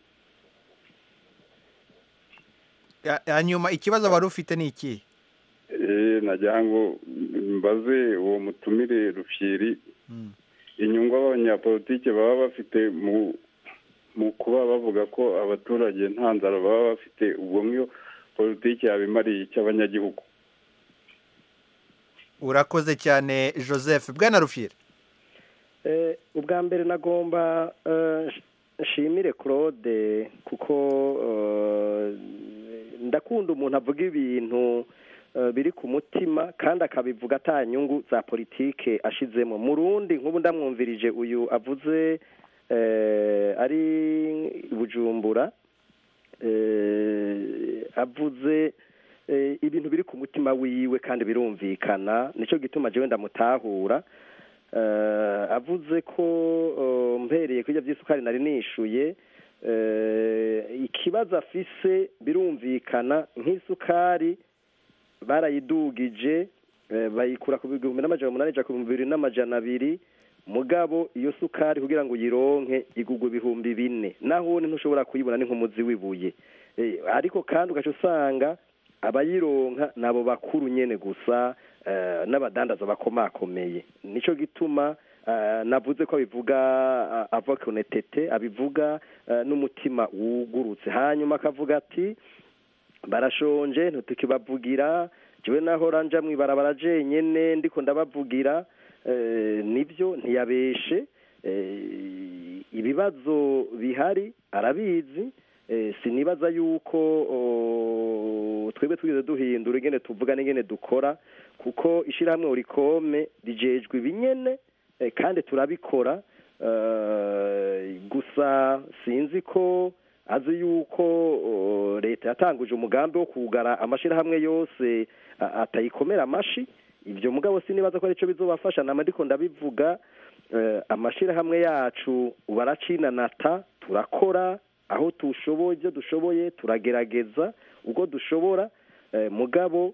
Ya- hanyuma ikibazo wari ufite ni iki Eh, nagira ngo mbaze uwo mutumire rufyiri inyungu abanyapolitiki baba bafite mu mu kuba bavuga ko abaturage nta nzara baba bafite ubwo nk'iyo politiki yabimariye icy'abanyagihugu urakoze cyane joseph bwana rufyiri Eh, ubwa mbere nagomba eh, nsh- nshimire claude kuko eh, ndakunda umuntu avuga ibintu eh, biri ku mutima kandi akabivuga ata nyungu za politike ashizemo mu rundi nk'ubu ndamwumvirije uyu avuze eh, ari i bujumbura eh, avuze eh, ibintu biri ku mutima wiwe kandi birumvikana nicyo gituma jewe ndamutahura eh, avuze ko eh, mpereye kuri ibyo by'isukari nari nishuye eh, ikibazo afise birumvikana nk'isukari barayidugije eh, bayikura ku bihumbi n'amajana umunani ija ku bihumbi bibiri n'amajana abiri mugabo iyo sukari kugira ngo uyironke igugwa ibihumbi bine naho ntushobora kuyibona ni nk'umuzi w'ibuye Eh, ariko kandi ugaca usanga abayironka nabo bakuru nyene gusa eh, n'abadandaza bakomakomeye nico gituma eh, navuze ko abivuga eh, avec honnêteté abivuga eh, n'umutima wugurutse hanyuma akavuga ati barashonje ntitukibavugira jewe naho ranja mwibarabara jenyene ndiko ndabavugira eh, nibyo ntiyabeshe eh, ibibazo bihari arabizi eh, sinibaza yuko oh, twebwe twize duhindura ingene tuvuga n'ingene dukora kuko ishirahamwe urikome rijejwe ibinyene eh, kandi turabikora eh, gusa sinzi ko azi yuko oh, leta yatanguje umugambi wo kugara amashirahamwe yose a- atayikomera amashi ibyo mugabo sinibaza ko arico bizobafasha nama ndiko ndabivuga eh, amashirahamwe yacu baracinanata turakora aho tushoboye ibyo dushoboye turagerageza ubwo dushobora eh, mugabo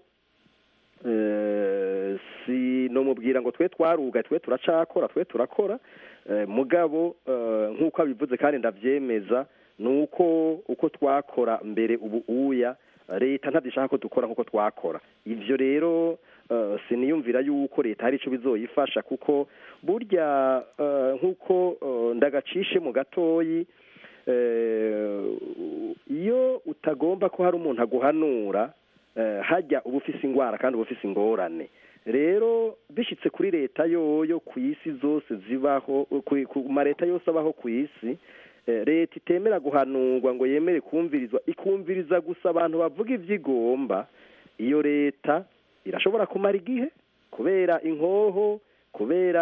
eh, si no mubwira ngo twe twaruga twe turacakora twe turakora eh, mugabo eh, nk'uko abivuze kandi ndabyemeza ni uko uko twakora mbere ubu uya leta ntabyo ishaka ko dukora nk'uko twakora ibyo rero eh, siniyumvira yuko leta hari icyo bizoyifasha kuko burya eh, nk'uko eh, ndagacishe mu gatoyi eh, iyo utagomba ko hari umuntu aguhanura eh, hajya uba ufise ingwara kandi uba ufise ingorane rero bishyitse kuri leta yoyo ku isi zose zibaho ku- ku ma leta yose abaho ku isi eh, leta itemera guhanurwa ngo yemere kumvirizwa ikumviriza gusa abantu bavuga ibyo igomba iyo leta irashobora kumara igihe kubera inkoho kubera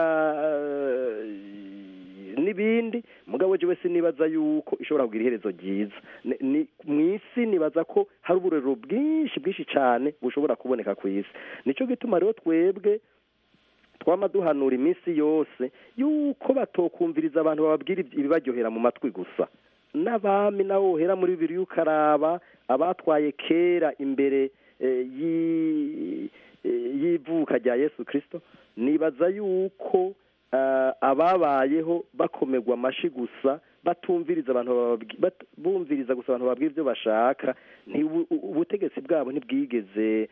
eh, n'ibindi mugabo jewe sinibaza yuko ishobora kugira iherezo ryiza Ni- ni- mu isi nibaza ko hari uburero bwinshi bwinshi cyane bushobora kuboneka ku isi nicyo gituma rero twebwe twama duhanura iminsi yose yuko batokumviriza abantu bababwira ibyi- ibibaryohera mu matwi gusa n'abami nawe wohera muri bibiri ukaraba abatwaye kera imbere eh, y'i- eh, y'ivuka rya yesu kirisito nibaza yuko ah, ababayeho bakomerwa amashi gusa batumviriza abantu bababwi- bat- bumviriza gusa abantu babwira ibyo bashaka ntibu- u- ubutegetsi bwabo ntibwigeze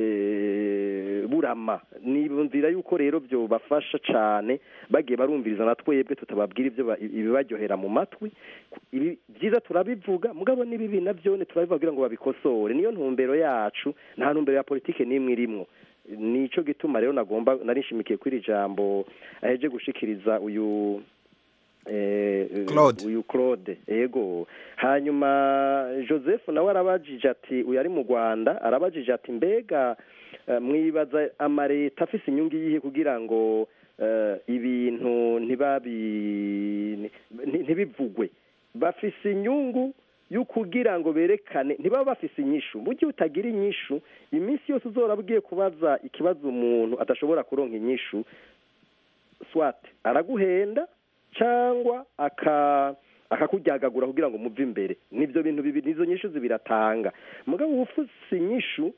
eh, burama nibumvira yuko rero byo bafasha cyane bagiye barumviriza na twebwe tutababwira ibyo ba- ibibaryohera mu matwi ibi byiza turabivuga mugabo n'ibibi nabyo turabibabwira ngo babikosore niyo ntumbero yacu nta ntumbero ya politike n'imwe irimwo nico gituma rero nagomba narishimikiye kuri iri jambo aheje gushikiriza uyu eh, eh, Claude. uyu Claude yego hanyuma Joseph nawe arabajije ati uyu ari mu Rwanda arabajije ati mbega eh, mwibaza amareta afise inyungu yihe kugira ngo eh, ibintu ntibabi nti- ntibivugwe bafise inyungu yo kugira ngo berekane ntibaba bafise inyishu burya utagira inyishu iminsi yose uzora ugiye kubaza ikibazo umuntu adashobora kuronka inyishu swat araguhenda cyangwa aka akakuryagagura kugira ngo muve imbere nibyo bintu bibiri nizo nyishu zibiratanga mugabo uba ufise inyishu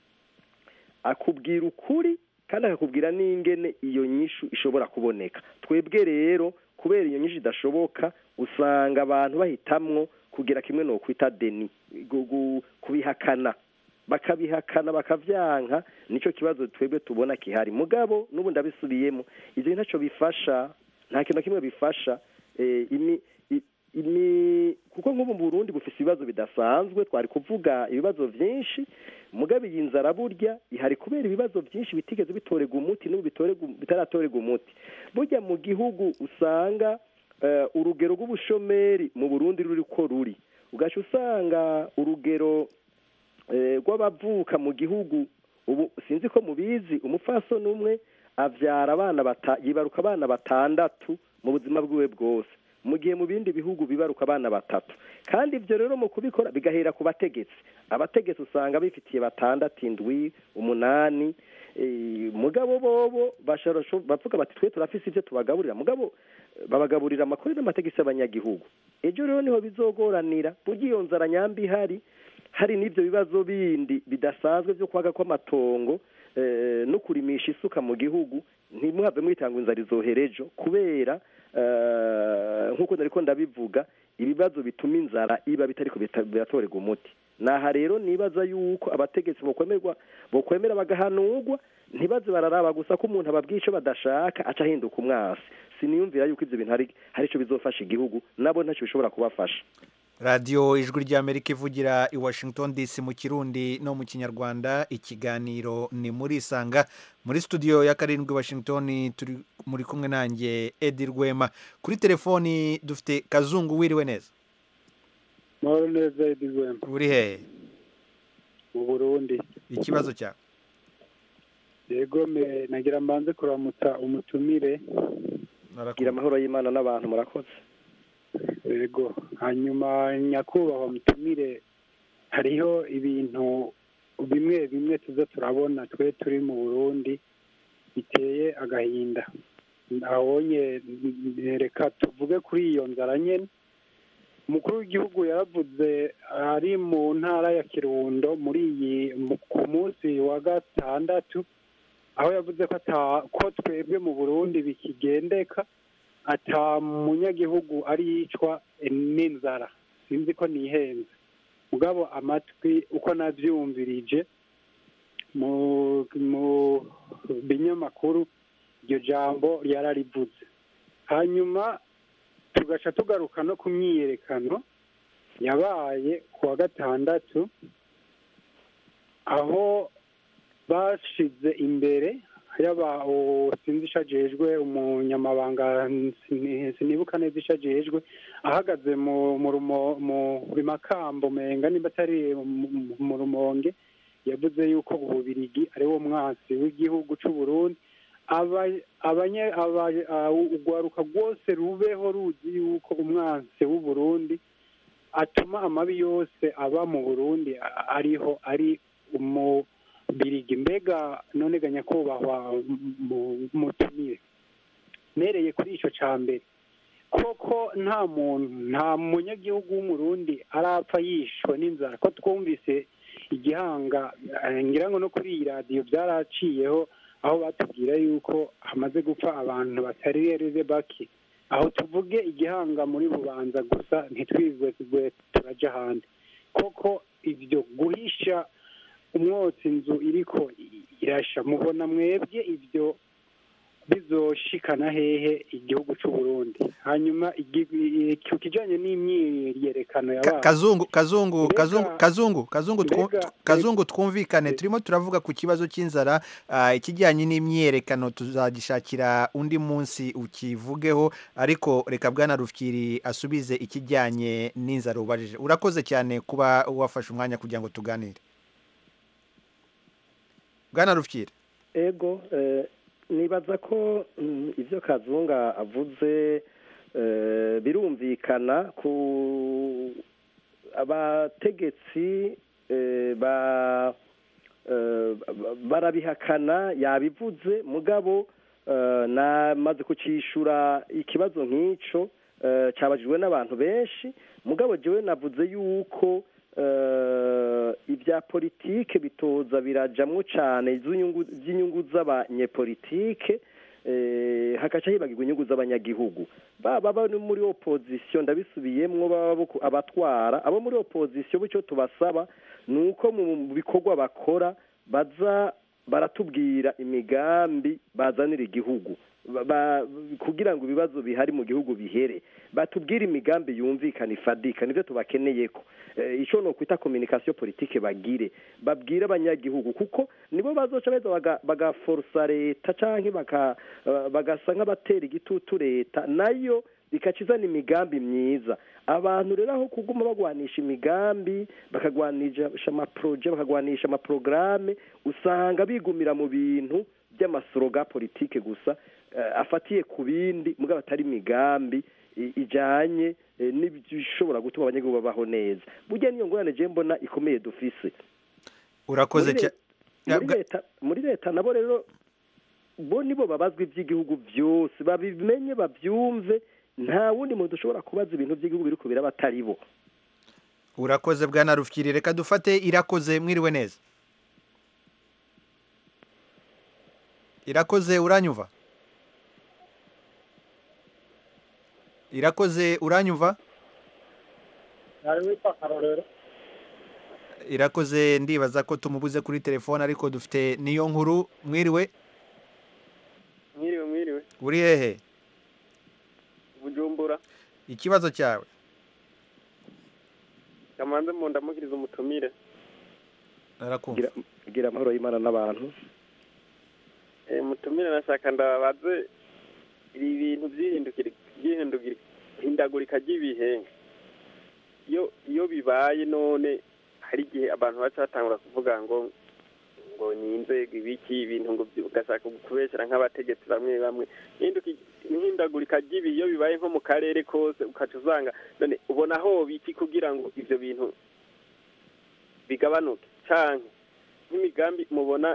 akubwira ukuri kandi akakubwira n'ingene iyo nyishu ishobora kuboneka twebwe rero kubera iyo nyinshi idashoboka usanga abantu bahitamwo kugira kimwe ni ukwita deni gu- gu- kubihakana bakabihakana bakavyanka nico kibazo twebwe tubona kihari mugabo n'ubu ndabisubiyemo ivyo ntacyo bifasha nta kintu na kimwe bifasha eh, imi i- imi kuko nk'ubu mu Burundi bufise ibibazo bidasanzwe twari kuvuga ibibazo vyinshi mugabo iyi nzara burya ihari kubera ibibazo byinshi bitigeze bitorega umuti n'ubu bitorega bitaratorega umuti burya mu gihugu usanga eh, urugero rw'ubushomeri mu Burundi ruri ko ruri ugaca usanga urugero eh, rw'abavuka mu gihugu ubu sinzi ko mubizi umupfasoni umwe avyara abana bata yibaruka abana batandatu mu buzima bwiwe bwose mu gihe mu bindi bihugu bibaruka abana batatu kandi ibyo rero mu kubikora bigahera ku bategetsi abategetsi usanga bifitiye batandatu indwi umunani eh, mugabo bobo bashobora bavuga bati twe turafise ibyo tubagaburira mugabo eh, babagaburira amakuru n'amategeko y'abanyagihugu ejo rero niho bizogoranira burya iyo nzara nyambi ihari hari n'ibyo bibazo bindi bidasanzwe byo kwaga kw'amatongo eh, no kurimisha isuka mu gihugu ntimuhave mwitanga inzara izohera ejo kubera eh, nk'uko nariko ndabivuga ibibazo bituma inzara iba bitariko bita- biratorerwa umuti naha rero nibaza yuko abategetsi bokwemerwa bokwemera bagahanurwa ntibaze bararaba gusa ko umuntu ababwiye ico badashaka aca ahinduka umwasi siniyumvira yuko ivyo bintu hari hari ico bizofasha igihugu nabo ntacyo bishobora kubafasha radiyo ijwi ry'amerika ivugira i washington dc mu kirundi no mu kinyarwanda ikiganiro ni muri isanga muri studio ya karindwi washington turi muri kumwe nanjye edi rwema kuri telefoni dufite kazungu wiriwe neza mahoro neza edi rwema uri hehe mu burundi ikibazo cyawe yego me nagira mbanze kuramutsa umutumire gira amahoro y'imana n'abantu murakoze yego hanyuma nyakubahwa mutumire hariho ibintu bimwe bimwe tuza turabona twe turi mu burundi biteye agahinda abonye reka tuvuge kuri iyo nzara nyene umukuru w'igihugu yaravuze ari mu ntara ya kirundo muri iyi mu- ku munsi wa gatandatu aho yavuze ko ata ko twebwe mu burundi bikigendeka ata munyagihugu ari yicwa n'inzara sinzi ko nihenze mugabo amatwi uko navyumvirije mu mu binyamakuru iryo jambo yararivuze hanyuma tugaca tugaruka no ku myiyerekano yabaye ku wa gatandatu aho bashize imbere yaba uwo sinzi ishajejwe umunyamabanga sini- sinibuka neza ishajejwe ahagaze mu mu rumo- mu makambo menga nimba atari mu- mu rumonge yavuze yuko ububirigi ari wo mwansi w'igihugu c'u Burundi aba- abanye- aba- a- urwaruka rwose rubeho ruzi yuko umwansi w'u Burundi atuma amabi yose aba mu Burundi a- ariho ari umubirigi mbega none ga nyakubahwa mu- mutumire nereye kuri ico ca mbere koko nta muntu nta munyagihugu w'umurundi arapfa yishwe n'inzara ko twumvise igihanga eh, ngira ngo no kuri iyi radiyo byaraciyeho aho batubwira yuko hamaze gupfa abantu batari reze bake aho tuvuge igihanga muri bubanza gusa ntitwizwe tugwe turaja ahandi koko ibyo guhisha umwotsi inzu iriko irasha mubona mwebwe ibyo bizoshikana hehe igihugu c'u Burundi hanyuma igi- i- ku kijanye n'imyiyerekano Ka- yabaye kazungu kazungu Mbega- kazungu kazungu kazungu twu- mbega- tw- kazungu twumvikane turimo turavuga ku kibazo cy'inzara ah, ikijyanye n'imyiyerekano tuzagishakira undi munsi ukivugeho ariko reka bwana rufyiri asubize ikijyanye n'inzara ubajije urakoze cyane kuba wafashe umwanya kugira ngo tuganire bwana rufyiri ego eh, nibaza ko mm, ivyo kazunga avuze eh, birumvikana ku abategetsi eh, ba eh, ba- barabihakana yabivuze mugabo eh, namaze kucishura ikibazo nk'ico eh, cabajijwe n'abantu benshi mugabo jewe navuze yuko eh, ibya politike bitoza birajamwo cane iz'inyungu- z'inyungu z'abanyepolitike eh, hagaca hibagirwa inyungu z'abanyagihugu baba bari muri opozisiyo ndabisubiyemwo baba bo ku- abatwara abo muri opozisiyo bityo tubasaba ni uko mu bikorwa bakora baza baratubwira imigambi bazanira igihugu Ba- ba- kugira ngo ibibazo bihari mu gihugu bihere batubwire imigambi yumvikana ifadika nivyo tubakeneyeko Eh, ico no kwita communication politique bagire babwire abanyagihugu kuko nibo bazoca beza baga- bagaforsa leta canke baka- eh, bagasa nk'abatera igitutu leta nayo ikaca izana imigambi myiza abantu rero aho kuguma bagwanisha imigambi bakagwanisha amaproje bakagwanisha amaprograme usanga bigumira mu bintu by'amasoroga politike gusa eh, afatiye ku bindi mugabo atari imigambi i- ijanye eh, n'ibishobora gutuma abanyagihugu babaho neza burya niyo ngorane je mbona ikomeye dufise urakoze Muri cyane le- muri leta muri leta nabo rero bo nibo babazwa iby'igihugu byose babimenye babyumve nta wundi muntu ushobora kubaza ibintu by'igihugu biri kubira batari bo urakoze bwana rufyiri reka dufate irakoze mwiriwe neza irakoze uranyumva irakoze uranyumva nari witwa karorero irakoze ndibaza ko tumubuze kuri telefone ariko dufite niyo nkuru mwiriwe mwiriwe mwiriwe uri hehe bujumbura ikibazo cyawe kamanze mu ndamukiriza umutumire arakumva Gira- gira amahoro y'imana n'abantu Eh, mutumire nashaka ndababaze ibi bintu by'ihindukira by'ihindukira hindagurika ry'ibihe iyo iyo bibaye none hari igihe abantu baca batangura kuvuga ngo ngo ni inzego ibiki ibintu ngo byi- ugashaka kubeshyira nk'abategetsi bamwe bamwe Ihinduki- ihindagurika ry'ibihe iyo bibaye nko mu karere kose ukaca usanga none ubona aho biki kugira ngo ivyo bintu bigabanuke canke nk'imigambi mubona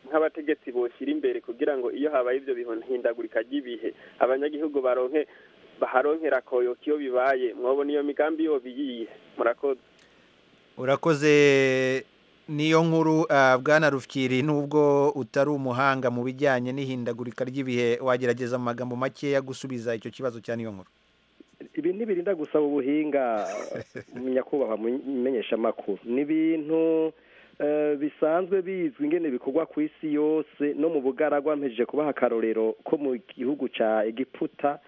nk'abategetsi boshyira imbere kugira ngo iyo habaye ibyo bihindagurika ry'ibihe abanyagihugu baronke baharonkera koyoka iyo bibaye mwabona iyo migambi yo biyihe murakoze urakoze niyo nkuru ah, bwana rufyiri nubwo utari umuhanga mu bijyanye n'ihindagurika ry'ibihe wagerageza mu magambo makeya gusubiza icyo kibazo cya niyo nkuru ibi ntibirinda gusaba ubuhinga nyakubahwa mumenyeshamakuru ni ibintu eh, bisanzwe bizwi ingene bikorwa ku isi yose no mu bugaragwa mpejeje kubaha akarorero ko mu gihugu ca egiputa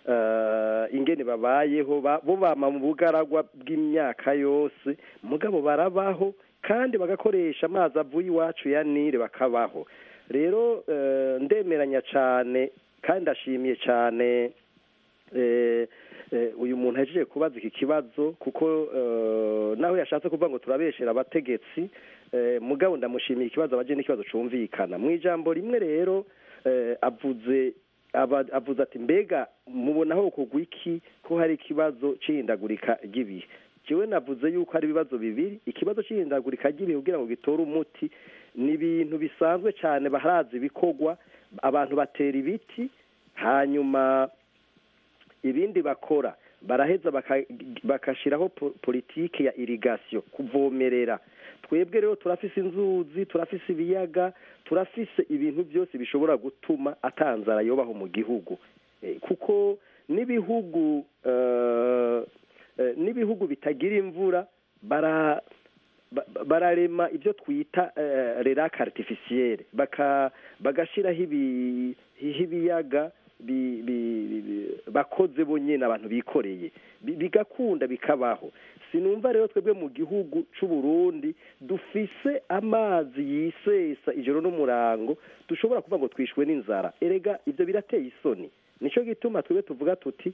eh, ingene babayeho ba- bo bama mu bugaragwa bw'imyaka yose mugabo barabaho kandi bagakoresha amazi avuye iwacu ya nile bakabaho rero eh, ndemeranya cane kandi ndashimiye cane eh, eh, uyu muntu ahejeje kubaza iki kibazo kuko eh, naho yashatse kuvuga ngo turabeshera abategetsi eh, mugabo ndamushimiye ikibazo abaje n'ikibazo cumvikana mu ijambo rimwe rero eh, avuze aba- avuze ati mbega mubonaho kugwa iki ko hari ikibazo c'ihindagurika ry'ibihe jewe navuze yuko hari ibibazo bibiri ikibazo c'ihindagurika ry'ibihe kugira ngo gitore umuti ni ibintu bisanzwe cyane baharazi ibikorwa abantu batera ibiti hanyuma ibindi bakora baraheza baka- bakashiraho po- politike ya irigasiyo kuvomerera twebwe rero turafise inzuzi turafise ibiyaga turafise ibintu byose bishobora gutuma atanzara yobaho mu gihugu Eh, kuko n'ibihugu eh, eh, n'ibihugu bitagira imvura bara ba- ba- bararema ibyo twita rerake aritifisiyere bagashiraho ibi- ibiyaga bi- bi- bi- bi- bakoze bonyine abantu bikoreye Bi- bigakunda bikabaho sinumva rero twebwe mu gihugu c'u Burundi dufise amazi yisesa ijoro n'umurango dushobora kuvuga ngo twishwe n'inzara erega ibyo birateye isoni nico gituma twebwe tuvuga tuti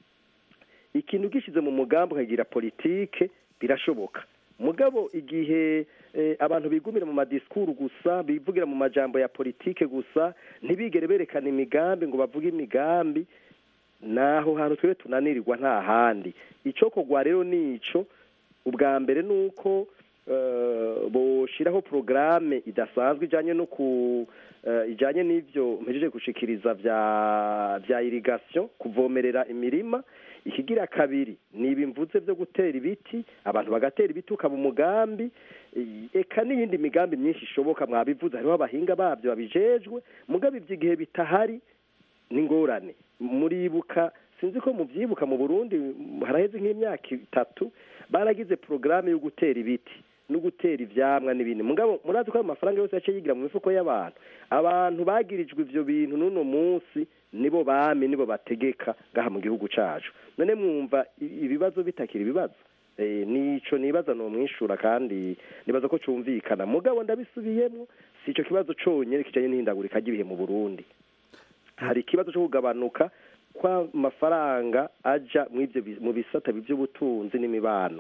ikintu gishize mu mugambi ukagira politike birashoboka mugabo igihe eh, abantu bigumira mu madisikuru gusa bivugira mu majambo ya politike gusa ntibigere berekana imigambi ngo bavuge imigambi naho hantu twebwe tunanirirwa nta handi ico kogwa rero nico ubwa mbere nuko eh, boshiraho porogaramu idasanzwe ijanye no ku eh, ijanye n'ivyo mpejeje gushikiriza vya vya irrigation kuvomerera imirima ikigira kabiri ni ibimvuze vyo gutera ibiti abantu bagatera ibiti ukaba umugambi eh, eka n'iyindi migambi myinshi ishoboka mwabivuze hariho abahinga babyo babijejwe mugabo ivyo igihe bitahari n'ingorane muribuka sinzi ko muvyibuka mu Burundi haraheze nk'imyaka itatu baragize porogaramu yo gutera ibiti no gutera ivyamwa n'ibindi mugabo murazi ko ayo mafaranga yose yaciye yigira mu mifuko y'abantu abantu bagirijwe ivyo bintu n'uno munsi nibo bami nibo bategeka ngaha mu gihugu cacu none mwumva i- ibibazo bitakira ibibazo Eh, nico nibaza nomwishura kandi nibaza ko cumvikana mugabo ndabisubiyemwo si ico kibazo conyene kijanye n'ihindagurika ry'ibihe mu Burundi hari ikibazo cyo kugabanuka kw'amafaranga aja mu ivyo bi- mu bisata by'ubutunzi n'imibano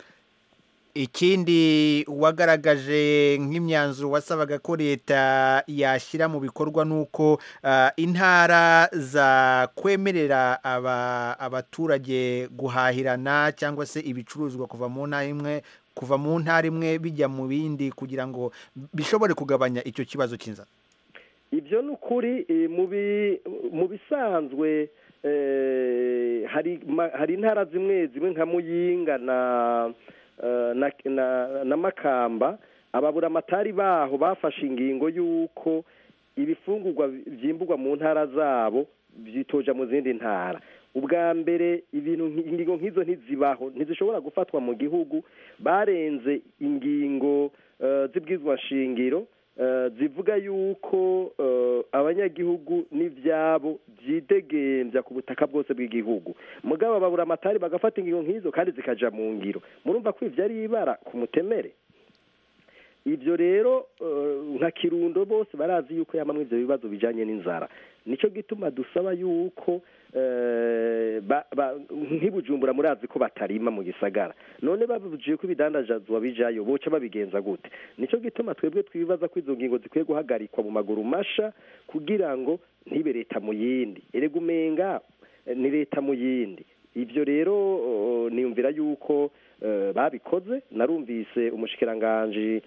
ikindi wagaragaje nk'imyanzuro wasabaga ko leta yashyira mu bikorwa ni uko ah, intara zakwemerera aba- abaturage guhahirana cyangwa se ibicuruzwa kuva mu ntara imwe kuva mu ntara imwe bijya mu bindi kugira ngo bishobore kugabanya icyo kibazo cy'inzara ibyo ni ukuri eh, mu bi- mu bisanzwe eh, hari ma- hari intara zimwe zimwe nka muyinga na eh, na, na, na makamba ababura amatari baho bafashe ingingo y'uko ibifungurwa vyimburwa mu ntara zabo vyitoja mu zindi ntara ubwa mbere ibintu nki- ingingo nk'izo ntizibaho ntizishobora gufatwa mu gihugu barenze ingingo eh, z'ibwizwa shingiro eh, zivuga yuko eh, abanyagihugu n'ivyabo vyidegembya ku butaka bwose bw'igihugu mugabo babura amatari bagafata ingingo nk'izo kandi zikaja mu ngiro murumva ko ivyo ari ibara ku mutemere ibyo rero eh, nka kirundo bose barazi yuko yamamwe ivyo bibazo bijanye n'inzara nico gituma dusaba yuko eh, ba- ba- nk'ibujumbura murazi ko batarima mu gisagara none babujiye ko ibidandazwa bijayo boca babigenza gute nico gituma twebwe twibaza ko izo ngingo zikwiye guhagarikwa mu maguru masha kugira ngo ntibe leta mu yindi erega umenga eh, ni leta mu yindi ivyo rero oh, niyumvira yuko eh, babikoze narumvise umushikiranganji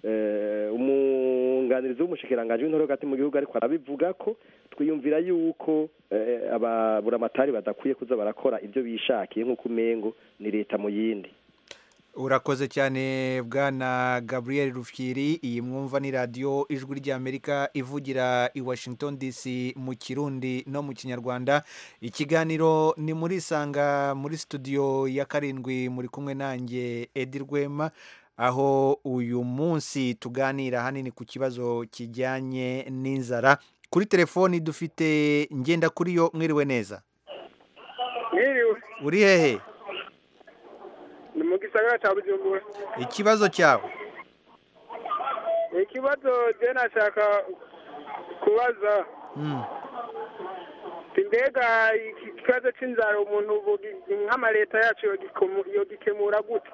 eh, umwunganizi w'umushikiranganji w'intore hagati mu gihugu ariko arabivuga ko twiyumvira yuko eh, ababuramatari badakwiye kuza barakora ibyo bishakiye nk'uko umengo ni leta mu yindi urakoze cyane bwana gabriel rufyiri iyi mwumva ni radiyo ijwi ry'amerika ivugira i washington dc mu kirundi no mu kinyarwanda ikiganiro ni muri isanga muri studio ya karindwi muri kumwe nanjye edi rwema aho uyu munsi tuganira hanini ku kibazo kijyanye n'inzara kuri telefoni dufite ngenda kuri yo mwiriwe neza mwiriwe uri hehe ni mu gisagara cya bujumbura ikibazo cyawe ikibazo je nashaka kubaza Mm. mbega iki kibazo c'inzara umuntu bugi- nk'amaleta yacu yogikomu- yogikemura gute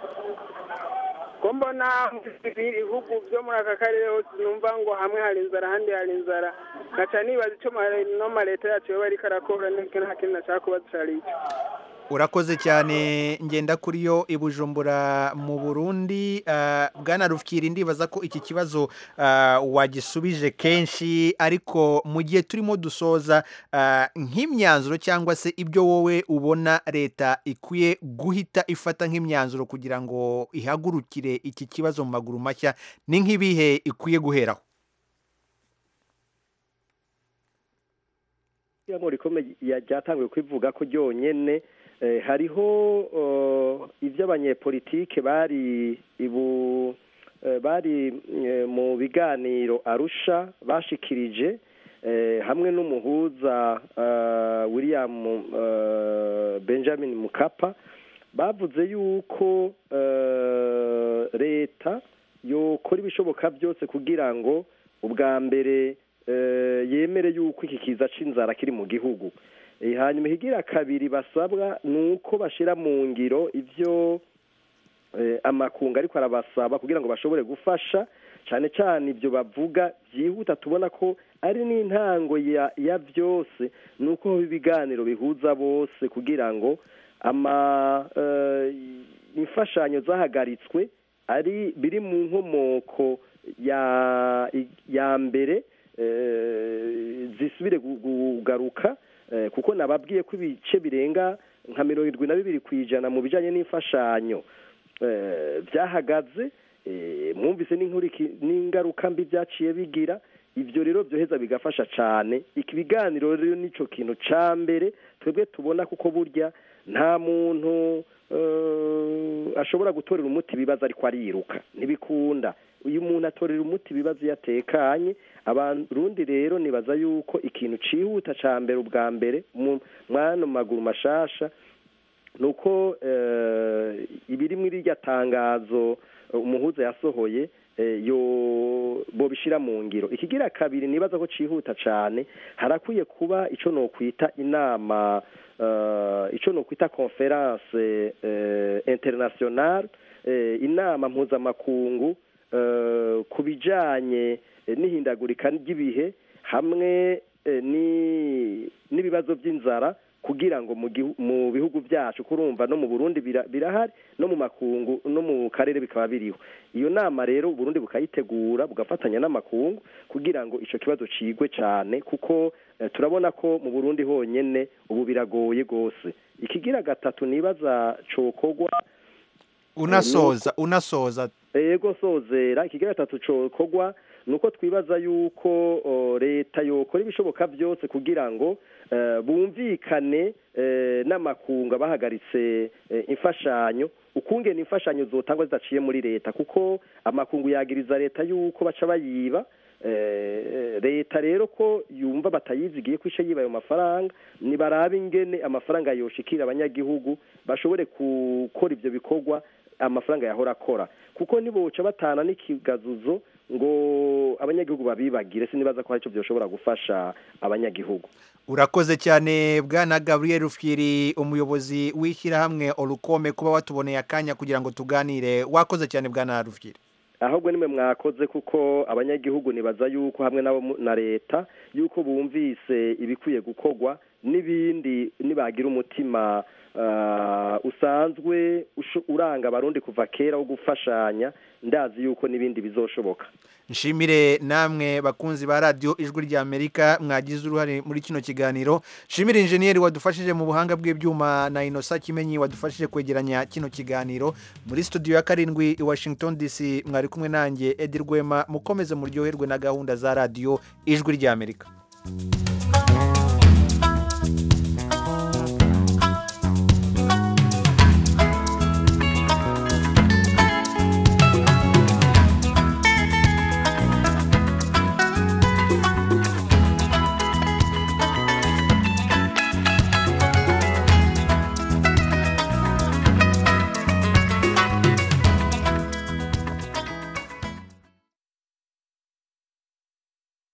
ko mbona ibihugu byo muri aka karere hose numva ngo hamwe hari inzara ahandi hari inzara ngaca nibaza ico ma- no maleta yacu yoba ariko arakora niko nta kintu nashaka kubaza cari ico urakoze cyane ngenda kuri yo i bujumbura mu burundi Ah, bwana rufyiri ndibaza ko iki kibazo ah, wagisubije kenshi ariko mu gihe turimo dusoza ah, nk'imyanzuro cyangwa se ibyo wowe ubona leta ikwiye guhita ifata nk'imyanzuro kugira ngo ihagurukire iki kibazo mu maguru mashya ni nk'ibihe ikwiye guheraho ngo rikomeye ryatanguye kwivuga ko ryonyene eh, hariho eh, ibyo abanyepolitike bari ibu eh, bari eh, mu biganiro arusha bashikirije eh, hamwe n'umuhuza eh, william eh, benjamin mukapa bavuze yuko eh, leta yokora ibishoboka byose kugira ngo ubwa mbere eh, yemere yuko iki kiza c'inzara kiri mu gihugu Eh, hanyuma ihigira kabiri basabwa ni uko bashira mu ngiro ivyo eh, amakungu ariko arabasaba kugira ngo bashobore gufasha cyane cyane ibyo bavuga byihuta tubona ko ari n'intango ya ya byose ni uko haba ibiganiro bihuza bose kugira ngo ama eh, imfashanyo zahagaritswe ari biri mu nkomoko ya ya mbere eh, zisubire gu- kugaruka eh, kuko nababwiye ko ibice birenga nka mirongo irindwi na bibiri ku ijana mu bijyanye n'imfashanyo eh, byahagaze eh, mwumvise n'inkuriki- n'ingaruka mbi byaciye bigira ibyo rero byoheza bigafasha cyane iki biganiro rero nicyo kintu cya mbere twebwe tubona kuko burya nta muntu eh, ashobora gutorera umuti ibibazo ariko ariruka ntibikunda uyu muntu atorera umuti ibibazo iyo atekanye abarundi rero nibaza yuko ikintu cihuta ca mbere ubwa mbere mu mwano maguru mashasha nuko eh, ibiri muri irya tangazo eh, umuhuza yasohoye eh, yo bobishira mu ngiro ikigira kabiri nibaza ko cihuta cane harakwiye kuba ico nokwita inama uh, ico nokwita conference uh, international uh, inama mpuzamakungu uh, ku bijanye eh, n'ihindagurika ry'ibihe hamwe eh, ni n'ibibazo by'inzara kugira ngo mu gihu- mu bihugu byacu kurumva no mu Burundi bira- birahari no mu makungu no mu karere bikaba biriho iyo nama rero Burundi bukayitegura bugafatanya n'amakungu kugira ngo ico kibazo cigwe cane kuko eh, turabona ko mu Burundi honyene ubu biragoye gose ikigira gatatu nibaza cokogwa unasoza unasoza ego sozera ikigira gatatu cokogwa nuko twibaza yuko o, leta yokora ibishoboka byose kugira ngo eh, bumvikane eh, n'amakunga bahagaritse eh, imfashanyo ukungena imfashanyo zotangwa zidaciye muri leta kuko amakungu yagiriza leta yuko baca bayiba eh, leta rero ko yumva batayizigiye ko ishe yiba ayo mafaranga nibarabe ingene amafaranga yoshikira abanyagihugu bashobore gukora ivyo bikorwa amafaranga yahora akora kuko niboca batana n'ikigazuzo ngo abanyagihugu babibagire sinibaza ko hari icyo byoshobora gufasha abanyagihugu urakoze cyane bwana gabriel rufyiri umuyobozi w'ishyirahamwe orukome kuba watuboneye akanya kugira ngo tuganire wakoze cyane bwana rufyiri ahubwo nimwe mwakoze kuko abanyagihugu nibaza yuko hamwe nabo mu- na leta yuko bumvise ibikwiye gukorwa n'ibindi nibagira umutima ah, usanzwe usho- uranga abarundi kuva kera wo gufashanya ndazi yuko n'ibindi bizoshoboka nshimire namwe bakunzi ba radiyo ijwi ry'amerika mwagize uruhare muri kino kiganiro nshimire injeniyeri wadufashije mu buhanga bw'ibyuma na inosa kimenyi wadufashije kwegeranya kino kiganiro muri studio ya karindwi i washington dc mwari kumwe nanjye edi rwema mukomeze muryoherwe na gahunda za radiyo ijwi ry'amerika